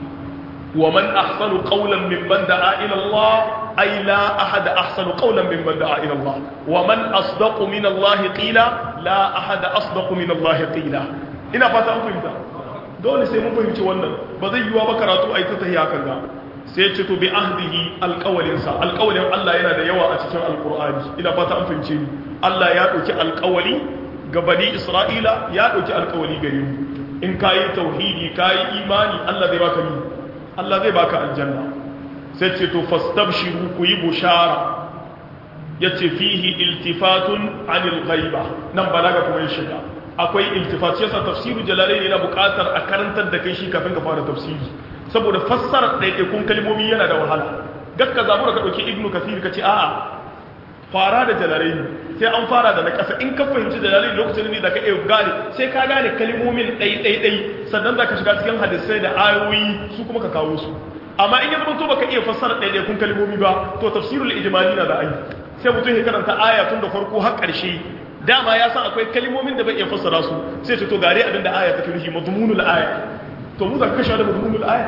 wa man ahsanu qawlan mimman da'a ila Allah ai la ahada ahsanu qawlan mimman da'a ila Allah wa man asdaqu min Allah qila la ahada asdaqu min Allah qila ina fata an fahimta dole sai mun fahimci wannan ba zai yiwa ba karatu a yi ta tahiya kan ga sai ce to bi ahdihi alƙawalinsa alƙawalin Allah yana da yawa a cikin alƙur'ani ina fata an fahimce ni Allah ya ɗauki alƙawali ga bani Isra'ila ya ɗauki alƙawali gare mu in ka yi tauhidi ka yi imani Allah zai baka ni Allah zai baka aljanna sai ce to fastabshiru ku yi bushara yace fihi iltifatun anil ghaiba nan balaga kuma ya shiga akwai iltifat yasa tafsiru jalalain yana buƙatar a karantar da kai shi kafin ka fara tafsiri saboda fassara ɗaiɗaikun kalmomi yana da wahala gakka zamu ka ɗauki ibnu kasir ka ce a'a fara da jalalain sai an fara da na ƙasa in ka fahimci jalalain lokacin ne da ka iya gane sai ka gane kalmomin ɗai-ɗai-ɗai sannan za ka shiga cikin hadisai da ayoyi su kuma ka kawo su amma in ya zama to baka iya fassara ɗaiɗaikun kalmomi ba to tafsirul ijmali na da ayi sai mutum ya karanta aya tun da farko har ƙarshe dama ya san akwai kalmomin da bai iya fassara su sai ce to gare abin da aya take nufi mazmunul aya to mu zaka kashe da mazmunul aya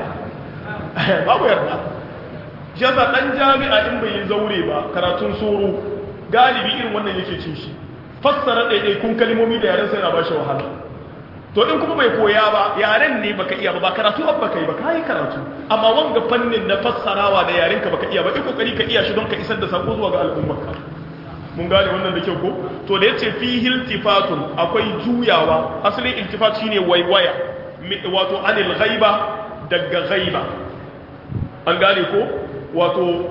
babu yarda shi yasa dan jami'a in bai yi zaure ba karatun soro galibi irin wannan yake cin shi fassara daidai kun kalmomi da yaren sai na bashi wahala to in kuma bai koya ba yaren ne baka iya ba ba karatu ab baka yi ba kai karatu amma wanga fannin na fassarawa da yaren ka baka iya ba in kokari ka iya shi don ka isar da sako zuwa ga al'ummarka mun gane wannan da kyau ko to da yace fi iltifatun akwai juyawa asalin iltifat shine waiwaya wato anil ghaiba daga ghaiba an gane ko wato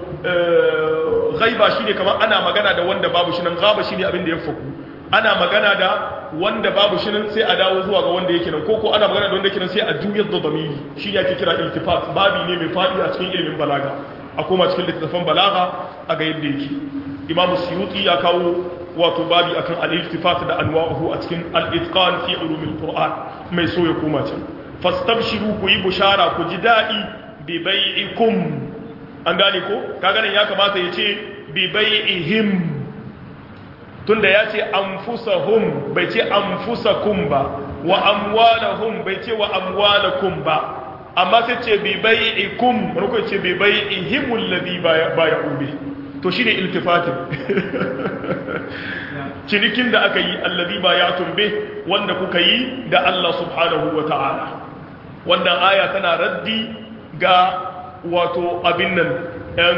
ghaiba shine kamar ana magana da wanda babu shi nan gaba shine abin da ya faku ana magana da wanda babu shi nan sai a dawo zuwa ga wanda yake nan ko ko ana magana da wanda yake nan sai a juyar da damiri shi ne ake kira iltifat babi ne mai fadi a cikin ilimin balaga a koma cikin littattafan balaga a ga yadda yake imam suyuti ya kawo wato babi akan al-iltifat da anwa'uhu a cikin al-itqan fi ulumil qur'an mai so ya koma can fastabshiru ku yi bushara ku ji dadi bi bai'ikum an gane ko kaga nan ya kamata ya ce bi bai'ihim tunda ya ce anfusahum bai ce anfusakum ba wa amwalahum bai ce wa amwalakum ba amma sai ce bi bai'ikum ko ce bi bai'ihim alladhi bai'u bihi to shine iltifatin cinikin da aka yi allazi ba ya tumbe wanda kuka yi da Allah subhanahu wa ta'ala wannan aya tana raddi ga wato abin nan ɗan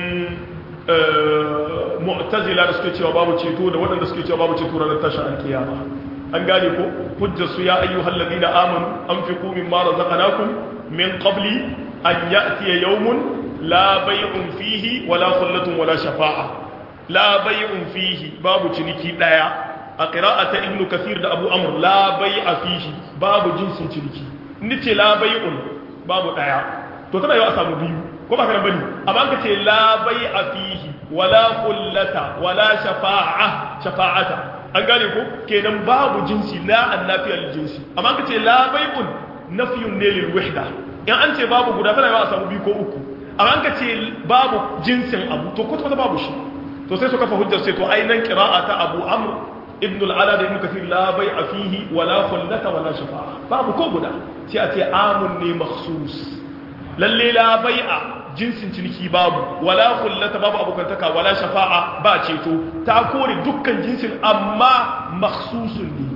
mu'tazila da suke cewa babu ceto da waɗanda suke cewa babu ceto ranar tashin alkiyama an gane ko hujjar su ya ayyuhal ladina amanu anfiqu mimma razaqnakum min qabli an ya'tiya yawmun la bai'un fihi wala khullatun wala shafa'a la bai'un fihi babu ciniki daya a qira'ata ibnu kathir da abu amr la bai'a fihi babu jinsin ciniki nace la bai'un babu daya to tana yau a samu biyu ko ba kana bane amma ka ce la bai'a fihi wala qullata wala shafa'a shafa'ata an gane ko kenan babu jinsi la annafiyal jinsi amma ka ce la bai'un nafiyun ne lil wahda in an ce babu guda tana yau a samu biyu ko uku amma an ka ce babu jinsin abu to kwata babu shi to sai su kafa hujjar sai to ainihin kira'a ta abu amr ibn al'ala da ibn kafir la bai a fihi wala khullata wala shafa'a babu ko guda sai a ce amun ne makhsus lalle la bai'a jinsin ciniki babu wala khullata babu abokantaka wala shafa'a ba ceto ta kore dukkan jinsin amma makhsusun ne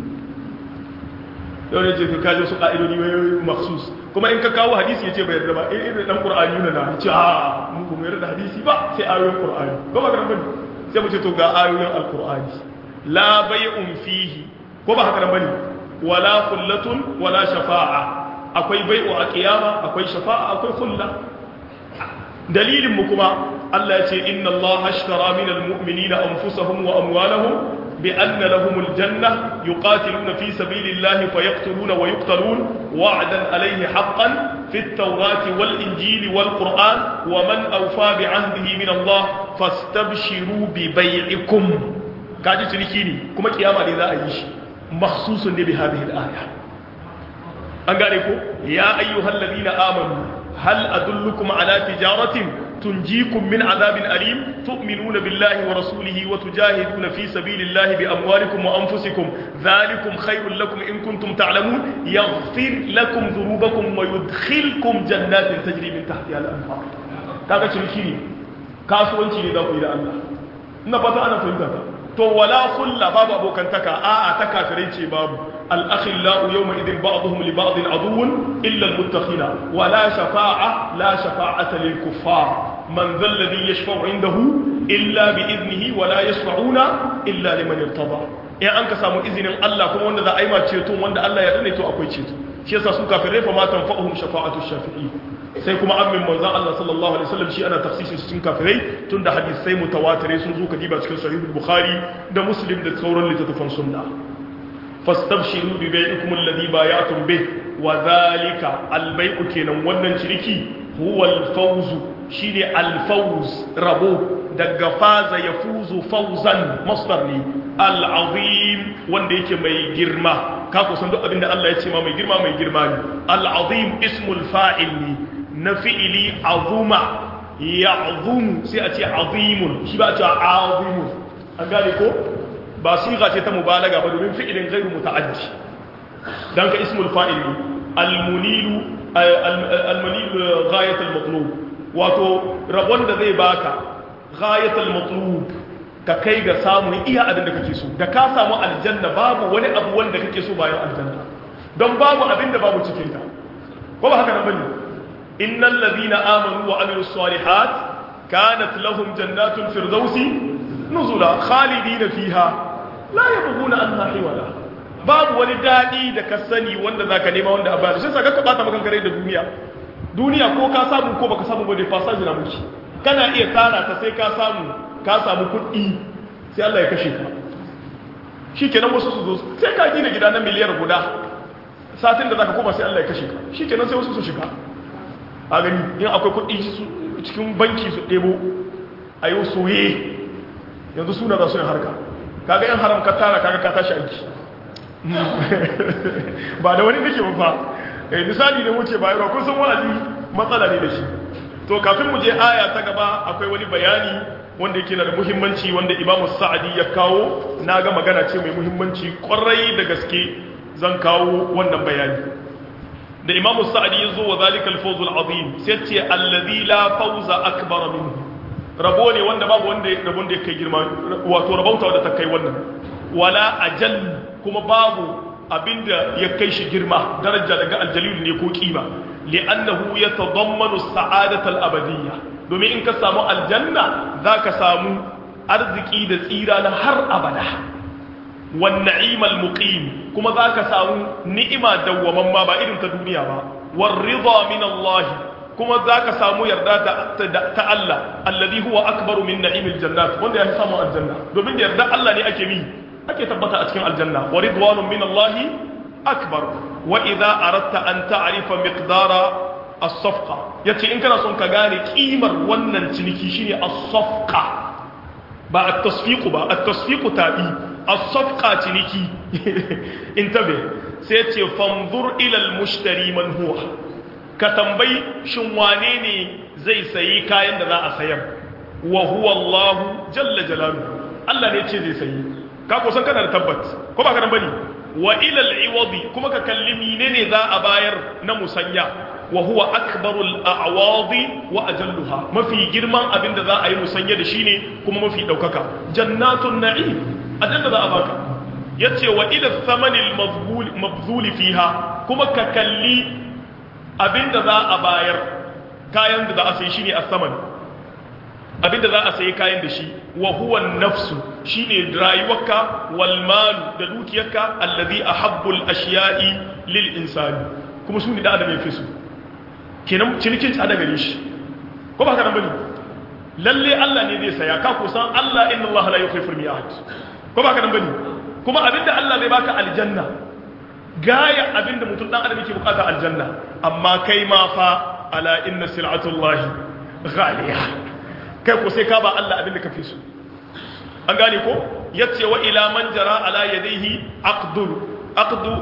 yau ne ce ka kaje su ka'idodi wai makhsus kuma in ka kawo hadisi ya ce bai yarda ba in irin dan qur'ani yana na ce a mu ba mu yarda hadisi ba sai ayoyin qur'ani ba ba garan bane sai mu ce to ga ayoyin alqur'ani la bai'un fihi ko ba haka nan bane wala khullatun wala shafa'a akwai bai'u a kiyama akwai shafa'a akwai khulla dalilin mu kuma Allah ya ce inna Allah ashtara minal mu'minina anfusahum wa amwalahum بأن لهم الجنة يقاتلون في سبيل الله فيقتلون ويقتلون وعدا عليه حقا في التوراة والإنجيل والقرآن ومن أوفى بعهده من الله فاستبشروا ببيعكم كاجي تريكيني كما كياما لذا أيش مخصوص بهذه الآية أنقالكم يا أيها الذين آمنوا هل أدلكم على تجارة تنجيكم من عذاب أليم تؤمنون بالله ورسوله وتجاهدون في سبيل الله بأموالكم وأنفسكم ذلكم خير لكم إن كنتم تعلمون يغفر لكم ذنوبكم ويدخلكم جنات تجري من تحتها الأنهار kaga ciniki ne kasuwanci ne za ku yi da Allah ina fata ana fahimta to wala kulla babu abokantaka a'a ta kafirai ce babu al-akhillau yawma idin ba'dhum li ba'din aduwwun illa al-muttakhina wala shafa'a la shafa'ata lil kuffar man dhal ladhi yashfa'u indahu illa bi idnihi wala yashfa'una illa liman irtada in an ka samu izinin Allah kuma wanda za a yi ma ceto wanda Allah ya dane to akwai ceto shi yasa su kafirai fa ma tanfa'uhum shafa'atu shafi'i sai kuma amin manzon Allah sallallahu alaihi wasallam shi ana tafsirin cikin kafirai tunda hadisai mutawatirai sun zo kadiba cikin sahih bukhari da muslim da sauran littattafan sunna fastabshiru bi bai'ikum alladhi bay'atum bih wa dhalika albay'u kenan wannan ciniki huwa alfawz shine alfawz rabo daga faza yafuzu fawzan masdar ne al'azim wanda yake mai girma ka kusan duk abinda Allah ya ce ma mai girma mai girma ne al'azim ismul fa'il ne na fi'ili azuma ya azumu sai a ce azimun shi ba a ce azimun an gane ko ba siga ce ta mubalaga ba domin fi'ilin gairu muta'addi dan ka ismul fa'il ne almunilu almunilu ghayatul matlub wato rabon da zai baka ghayatul matlub ka kai ga samun iya abin da kake so da ka samu aljanna babu wani abu wanda kake so bayan aljanna don babu abin da babu cikin ta ko ba haka nan bane innal ladina amanu wa amilus salihat kanat lahum jannatul firdausi nuzula khalidina fiha la yabghuna anha hiwala babu wani dadi da ka sani wanda zaka nema wanda a bayar shi saka ka bata maka kare da duniya duniya ko ka samu ko baka samu ba dai fasaji na mushi kana iya tara ta sai ka samu ka samu kuɗi sai Allah ya kashe ka shi kenan wasu su zo sai ka gina gida na miliyar guda satin da zaka koma sai Allah ya kashe ka shi kenan sai wasu su shiga a gani in akwai kuɗi cikin banki su ɗebo a yi soye yanzu suna za su yin harka kaga yan haram ka tara kaga ka tashi aiki ba da wani nake ba eh misali ne wuce bayarwa kun san wa'azi matsala ne da shi to kafin mu je aya ta gaba akwai wani bayani wanda yake da muhimmanci wanda imamu sa'adi ya kawo na ga magana ce mai muhimmanci kwarai da gaske zan kawo wannan bayani da imamu sa'adi ya zo wa zalika alfawzul azim sai ce alladhi la fawza akbar minhu rabo ne wanda babu wanda rabon da kai girma wato rabauta wanda ta kai wannan wala ajal kuma babu abinda ya kai shi girma daraja daga aljalil ne ko kima li'annahu yatadammanu as-sa'adata al-abadiyya domin in ka samu aljanna zaka samu arziki da tsira na har abada wan na'imal muqim kuma zaka samu ni'ima dawwaman ma ba irin ta duniya ba war ridha min Allah kuma zaka samu yarda ta Allah alladhi huwa akbaru min na'imil jannat wanda ya samu aljanna domin da yarda Allah ne ake bi ake tabbata a cikin aljanna wa ridwanun min Allah akbar wa idza aradta an ta'rifa miqdara as-safqa yace in kana son ka gane kimar wannan ciniki shine as-safqa ba at-tasfiqu ba at-tasfiqu tabi as-safqa ciniki intabe sai yace fanzur ila al-mushtari man huwa ka tambayi shin wane ne zai sayi kayan da za a sayar wa huwa Allah jalla jalaluhu Allah ne ce zai sayi ka ko san kana da tabbat ko ba ka nan bane wa ila al-iwadi kuma ka kalli menene za a bayar na musanya wa huwa akbarul a'wadi wa ajalluha mafi girman abin da za a yi musanya da shi ne kuma mafi daukaka jannatun na'im aljanna za a baka yace wa ila thamanil mabzul fiha kuma ka kalli abin da za a bayar kayan da za a sayi shine as-saman abin da za a sayi kayan da shi wa huwa nafsu shine rayuwarka wal mal da dukiyarka allazi ahabbul ashiya'i lil insani kuma su ne da adam ya fi su kenan cinikin tsada gare shi ko ba ka nan bane lalle Allah ne zai saya ka kusan Allah inna Allah la yukhlifu al-mi'ad ko ba ka nan bane kuma abinda Allah zai baka aljanna gaya abinda mutum dan adam yake bukata aljanna amma kai ma fa ala inna sil'atullahi ghaliya kai ko sai ka ba Allah abinda ka fi so an gane ko yace wa ila man jara ala yadayhi aqdu aqdu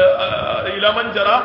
ila man jara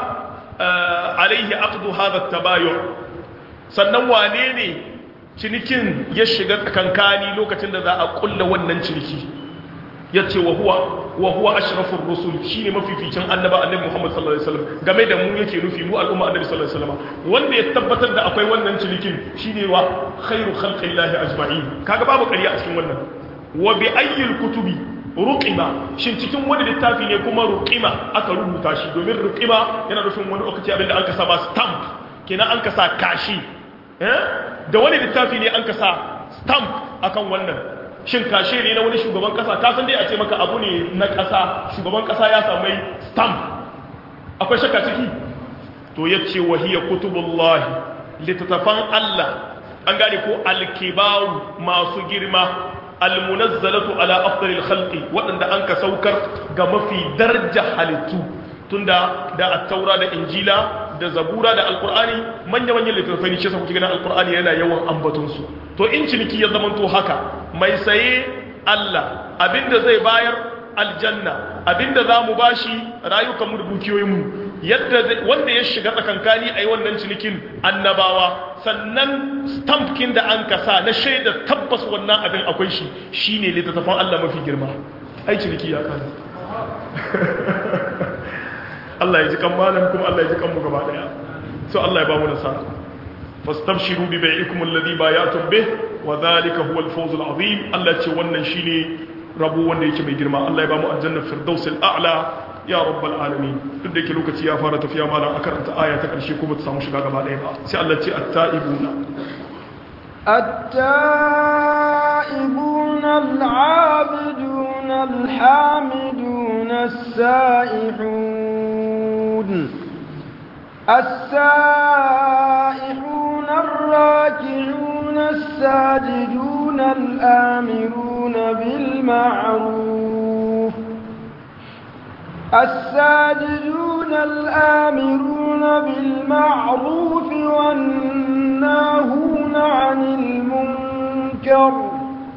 alaihi aqdu hadha tabayu sannan wane ne cinikin ya shiga tsakankani lokacin da za a kulla wannan ciniki yace wa huwa wa huwa ashrafur rusul shine mafificin annaba annabi Muhammad sallallahu alaihi wasallam game da mu yake nufi mu al'umma annabi sallallahu alaihi wasallam wanda ya tabbatar da akwai wannan cinikin shine wa khairu khalqillahi ajma'in kaga babu ƙarya a cikin wannan wa bi ayyil kutubi ruqima shin cikin wani littafi ne kuma ruqima aka rubuta shi domin ruqima yana nufin wani lokaci abinda an kasa ba stamp kenan an kasa kashi eh da wani littafi ne an kasa stamp akan wannan shin kashe ne na wani shugaban kasa ka san dai a ce maka abu ne na kasa shugaban kasa ya samu stamp akwai shakka ciki to yace wahiya kutubullahi litatafan Allah an gane ko alkibaru masu girma almunazzalatu ala afdalil khalqi waɗanda an ka saukar ga mafi daraja halittu tunda da at-taura da injila da zabura da alqur'ani manya manyan littattafai ne shi yasa kuke ganin alqur'ani yana yawan ambaton su to in ciniki ya zamanto haka mai saye Allah abinda zai bayar aljanna abinda za mu bashi rayukanmu da dukiyoyinmu yadda wanda ya shiga tsakankani a yi wannan cinikin annabawa sannan stampkin da an kasa na shaida tabbas wannan abin akwai shi shi ne littattafan Allah mafi girma ai ciniki ya kane Allah ya ji kan malam kuma Allah ya ji kanmu gaba daya so Allah ya ba mu nasara fastabshiru bi bai'ikum alladhi bayatum bih wa dhalika huwa al-fawz al-azim Allah ce wannan shine rabu wanda yake mai girma Allah ya ba mu aljanna firdaus al-a'la ya rabbal alamin duk da yake lokaci ya fara tafiya malam a karanta aya ta karshe kuma ta samu shiga gaba ɗaya ba sai Allah ce at-ta'ibuna التائبون العابدون الحامدون السائحون السائحون الراكعون الساجدون الآمرون بالمعروف الساجدون الآمرون بالمعروف والناهون عن المنكر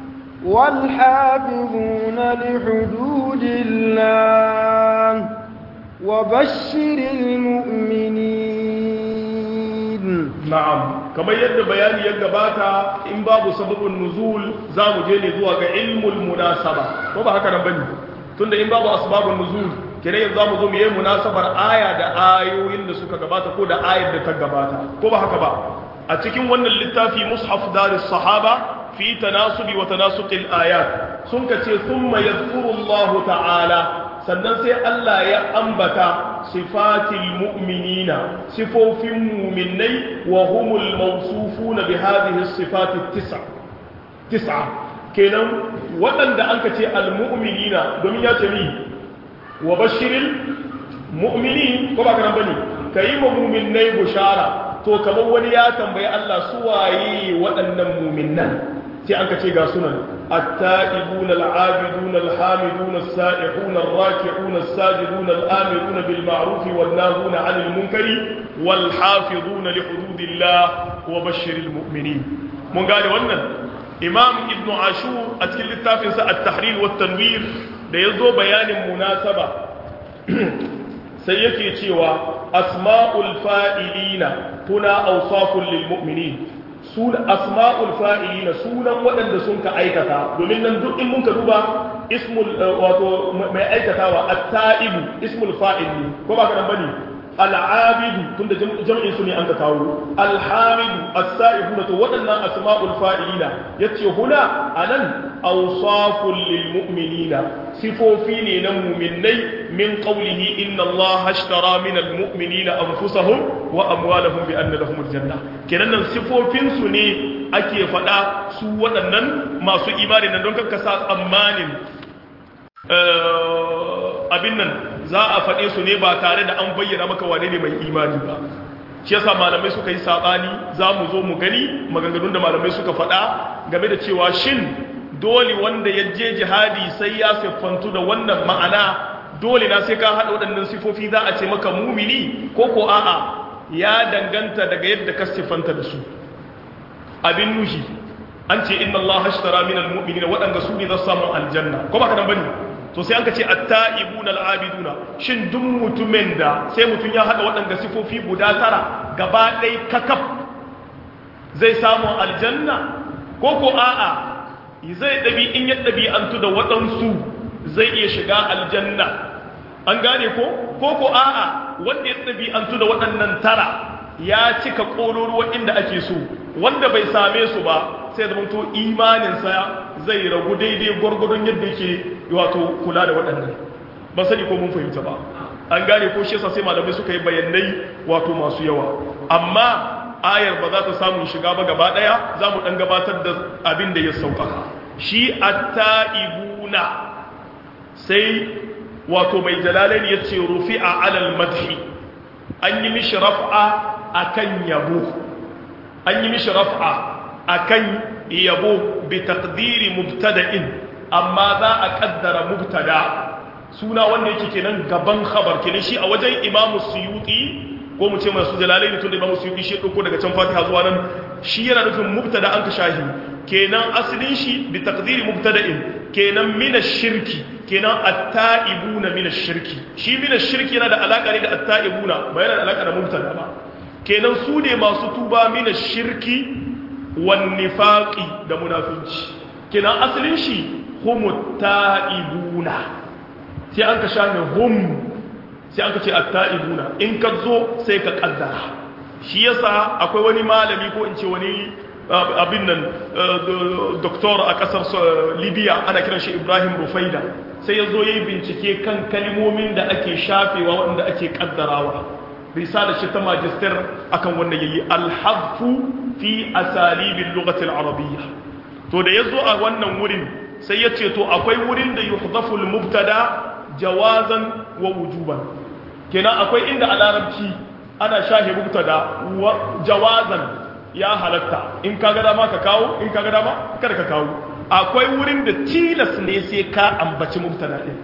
والحافظون لحدود الله وبشر المؤمنين na'am kamar yadda bayani ya gabata in babu sababin nuzul za mu je ne zuwa ga ilmul munasaba ko ba haka nan bane tunda in babu asbabun nuzul kire yanzu zamu zo mu yi munasabar aya da ayoyin da suka gabata ko da ayar da ta gabata ko ba haka ba a cikin wannan littafi mushaf daris sahaba fi tanasubi wa tanasuqil ayat sun kace thumma yadhkuru Allah ta'ala sannan sai Allah ya ambata sifatil mu'minina sifofin mu'minai wa humul mawsufuna bi hadhihi sifati tis'a tis'a kenan waɗanda an ka ce al-mu'minina domin ya ce ni wa bashirin mu'minin ko ba kana bane kai ma mu'minai bushara to kamar wani ya tambayi Allah su waye waɗannan mu'minan sai an ka ce ga sunan التائبون العابدون الحامدون السائحون الراكعون الساجدون الآمرون بالمعروف والناهون عن المنكر والحافظون لحدود الله وبشر المؤمنين من قال wannan imam ibn ashur a cikin littafinsa at-tahrir wa tanwir da yazo bayanin munasaba sai yake cewa asma'ul fa'ilina kuna awsafun lil mu'minin sun asma'ul fa'ilina sunan waɗanda sun ka aikata domin nan duk in mun ka duba ismul wato mai aikatawa at-ta'ibu ismul fa'il ne ko ba ka nan bane al-abidu tunda jam'in su ne an ka kawo al-hamidu as-sa'ibuna to waɗannan asma'ul fa'ilina yace huna anan awsaful lil mu'minina sifofi ne na mu'minnai min qawlihi inna allaha ashtara min al-mu'minina anfusahum wa amwalahum bi anna lahum al-janna kenan nan sifofin su ne ake faɗa su waɗannan masu imani nan don kanka sa tsammanin abin nan za a faɗe su ne ba tare da an bayyana maka wane ne mai imani ba shi yasa malamai suka yi saɓani za mu zo mu gani maganganun da malamai suka faɗa game da cewa shin dole wanda ya je jihadi sai ya siffantu da wannan ma'ana dole na sai ka haɗa waɗannan sifofi za a ce maka mumini ko ko a'a ya danganta daga yadda ka siffanta da su abin nushi an ce inna Allah hashtara min almu'minina waɗanda su ne za su samu aljanna ko ba ka nan bane to sai an ka ce at-ta'ibuna al-abiduna shin duk mutumin da sai mutum ya hada waɗanda sifofi guda tara gaba ɗaya kakaf zai samu aljanna ko ko a'a zai ɗabi in ya ɗabi'antu da waɗansu zai iya shiga aljanna an gane ko ko ko a'a wanda ya ɗabi'antu da waɗannan tara ya cika ƙororuwa inda ake so wanda bai same su ba sai da to imaninsa zai ragu daidai gwargwadon yadda yake wato kula da waɗannan ba sani ko mun fahimta ba an gane ko shi yasa sai malamai suka yi bayanai wato masu yawa amma ayar ba za ta samu shiga ba gaba ɗaya za mu ɗan gabatar da abin da ya sauƙaƙa shi atta'ibuna sai wato mai jalalai ya ce rufi'a alal madhi an yi mishi raf'a akan yabo an yi mishi raf'a akan yabo bi taqdiri mubtada'in amma za a kaddara mubtada suna wanda yake kenan gaban khabar kenan shi a wajen Imam Suyuti ko mu ce masu jalalai ne tunda Imam Suyuti shi dauko daga can Fatiha zuwa nan shi yana nufin mubtada an ka shahi kenan asalin shi bi taqdiri mubtada'in kenan min shirki kenan at-ta'ibuna min shirki shi min shirki yana da alaka ne da at-ta'ibuna ba yana da alaka da mubtada ba kenan su ne masu tuba min shirki wannifaqi da munafinci kenan asalin shi humut ta'ibuna sai an ka shafe hum sai an ka ce at-ta'ibuna in ka zo sai ka kaddara shi yasa akwai wani malami ko in ce wani abin nan doktor a kasar libya ana kiran shi ibrahim rufaida sai ya zo ya yi bincike kan kalmomin da ake shafewa wanda ake kaddarawa risala shi ta magister akan wannan yayi alhadfu fi asalibin lugatil arabiyya to da yazo a wannan wurin sai ya ce to akwai wurin da yuhdafu mubtada jawazan wa wujuban kenan akwai inda a larabci ana shahe mubtada jawazan ya halatta in ka ga dama ka kawo in ka ga dama kada ka kawo akwai wurin da tilas ne sai ka ambaci mubtada din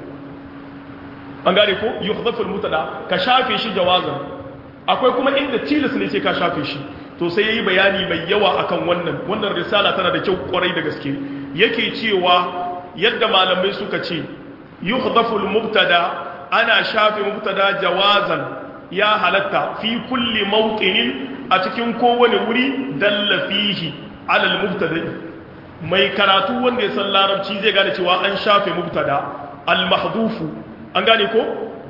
an gane ko yuhdafu mubtada ka shafe shi jawazan akwai kuma inda tilas ne sai ka shafe shi to sai yayi bayani mai yawa akan wannan wannan risala tana da kyau kwarai da gaske yake cewa yadda malamai suka ce yuhdafu mubtada ana shafe mubtada jawazan ya halatta fi kulli mawqinin a cikin kowane wuri dalla fihi ala al-mubtada mai karatu wanda ya san larabci zai gane cewa an shafe mubtada al-mahdhufu an gane ko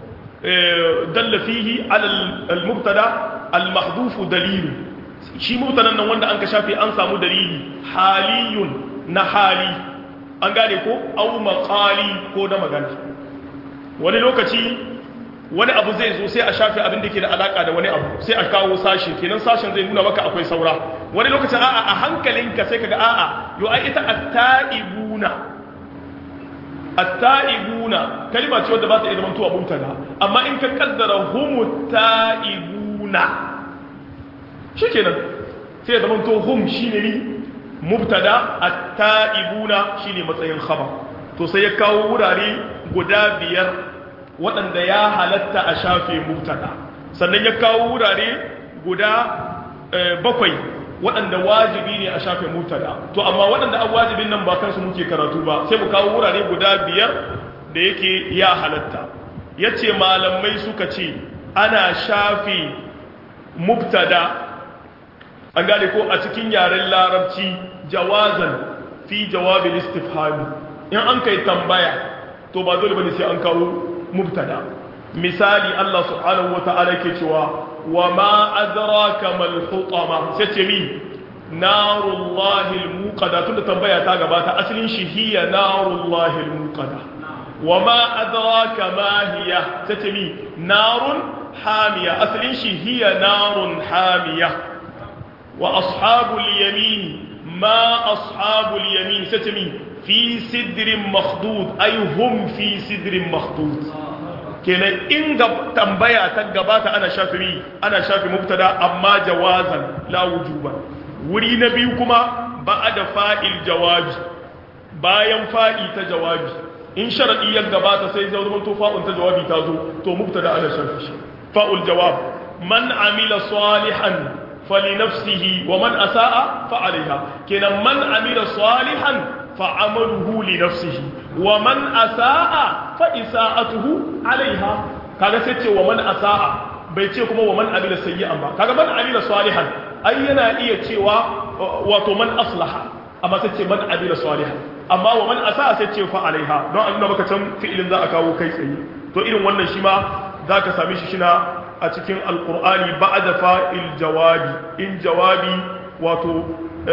dalla fihi ala al-mubtada al-mahdhufu dalil shi mubtadan nan wanda an ka shafe an samu dalili haliyun na hali an gane ko au maqali ko da magana wani lokaci wani abu zai zo sai a shafe abin da ke da alaka da wani abu sai a kawo sashi kenan sashen zai nuna maka akwai saura wani lokacin a'a a hankalinka sai kaga a'a yo ai ita at-ta'ibuna at-ta'ibuna kalma ce wadda ba ta iya zama tuwa mubtada amma in ka kaddara humut ta'ibuna shikenan sai ya zama to hum shine ni mubtada at-ta'ibuna shine matsayin khabar to sai ya kawo wurare guda biyar waɗanda ya halatta a shafe mubtada sannan ya kawo wurare guda bakwai waɗanda wajibi ne a shafe mubtada to amma waɗanda an wajibin nan ba kansu muke karatu ba sai mu kawo wurare guda biyar da yake ya halatta yace malamai suka ce ana shafe mubtada an gane ko a cikin yaren larabci jawazan fi jawabin istifhami in an kai tambaya to ba dole bane sai an kawo mubtada misali Allah subhanahu wata'ala ke cewa wa ma adraka mal hutama sai ce mi narullahi almuqada tunda tambaya ta gabata asalin shi hiya narullahi almuqada wa ma adraka ma hiya sai ce mi narun hamiya asalin shi hiya narun hamiya وأصحاب اليمين ما أصحاب اليمين ستمي في سدر مخضود أي هم في سدر مخضود كنا إن تنبيا تقبات أنا شافي أنا شافي مبتدا أما جوازا لا وجوبا وري نبيكما بعد فائل جواب bayan fa'i ta jawabi in sharadi ya gabata sai zai zama to fa'un ta jawabi ta zo to mubtada ana shafi shi fa'ul jawab man amila salihan فلنفسه ومن أساء فعليها كنا من عمل صالحا فعمله لنفسه ومن أساء فإساءته عليها kaga sai ce wa man asa'a bai ce kuma wa man amila sayyi'an ba kaga man amila salihan ai yana iya cewa wato man aslaha amma sai ce man amila salihan amma wa man asa'a sai ce fa alaiha don an nuna maka can fi'ilin za a kawo kai tsaye to irin wannan shi ma zaka same shi shina a cikin alkur'ani ba da fa'il jawabi in jawabi wato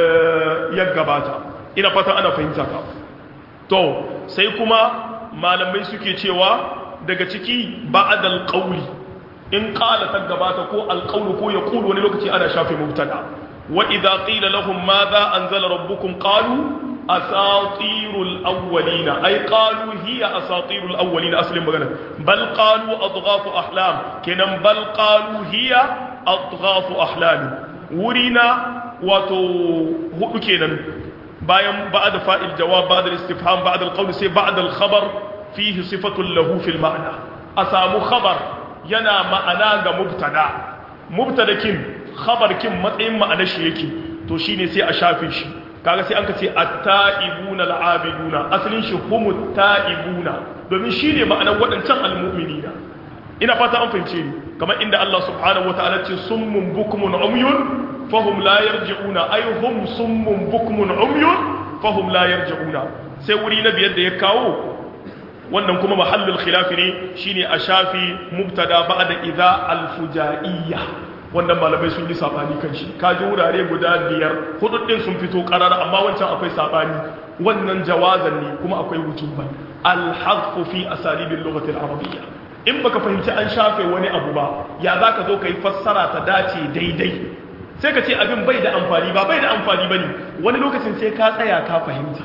ya gabata ina fata ana fahimta ka to sai kuma malamai suke cewa daga ciki ba'adal qawli in qala ta gabata ko alqawlu ko ya qulu wani lokaci ana shafe mubtada wa idza qila lahum madha anzala rabbukum qalu asatirul awwalina ay qalu hiya asatirul awwalina aslin magana bal qalu adghafu ahlam kenan bal qalu hiya adghafu ahlam wurina wato hudu kenan bayan ba'da fa'il jawab ba'da istifham ba'da alqawl sai ba'da alkhabar fihi sifatun lahu fil ma'na asamu khabar yana ma'ana ga mubtada mubtadakin khabarkin matsayin ma'anar shi yake to shine sai a shafe shi kaga sai an ka ce at-ta'ibuna al-abiduna asalin shi humut ta'ibuna domin shine ma'anar waɗancan al-mu'minina ina fata an fahimce ni kamar inda Allah subhanahu wataala ce summun bukmun umyun fahum la yarji'una ay hum summun bukmun umyun fahum la yarji'una sai wuri na biyar da ya kawo wannan kuma mahallul khilafi ne shine a shafi mubtada ba'da idza al-fujaiyya wannan malamai sun yi sabani kan shi kaji wurare guda biyar hudu din sun fito karar amma wancan akwai sabani wannan jawazan ne kuma akwai wujuban al-hadfu fi asalibil lughati al-arabiyya in baka fahimci an shafe wani abu ba ya zaka zo kai fassara ta dace daidai sai ka ce abin bai da amfani ba bai da amfani bane wani lokacin sai ka tsaya ka fahimta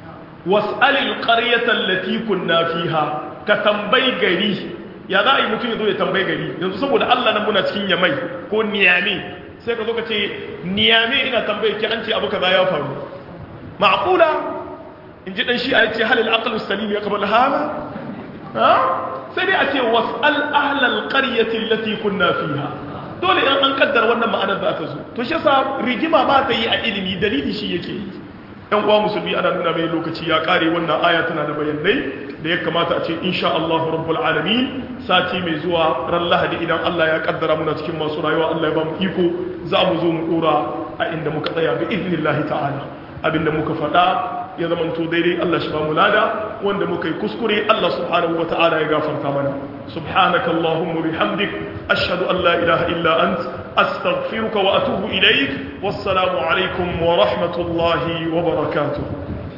was'alil qaryata allati kunna fiha ka tambayi gari ya za a yi mutum ya zo ya tambayi gari yanzu saboda Allah nan muna cikin yamai ko niyame sai ka zo ka ce niyame ina tambayi ki an ce abu kaza ya faru ma'qula in ji dan shi a ce halil aqlu salim ya qabla hada ha sai dai a ce was'al ahlal qaryati allati kunna fiha dole in an kaddara wannan ma'anar za ta zo to shi yasa rigima ba ta yi a ilimi dalili shi yake yi yan uwa musulmi ana nuna mai lokaci ya kare wannan aya tana da bayanai da ya kamata a ce insha Allah rabbul alamin sati mai zuwa ran lahadi idan Allah ya kaddara muna cikin masu rayuwa Allah ya ba mu iko za mu zo mu dora a inda muka tsaya bi idnillahi ta'ala abinda muka faɗa ya zamanto daidai Allah shi ba mu lada wanda muka yi kuskure Allah subhanahu wa ta'ala ya gafarta mana subhanaka allahumma bihamdik ashhadu an la ilaha illa ant astaghfiruka wa atubu ilaik wassalamu alaikum wa rahmatullahi wa barakatuh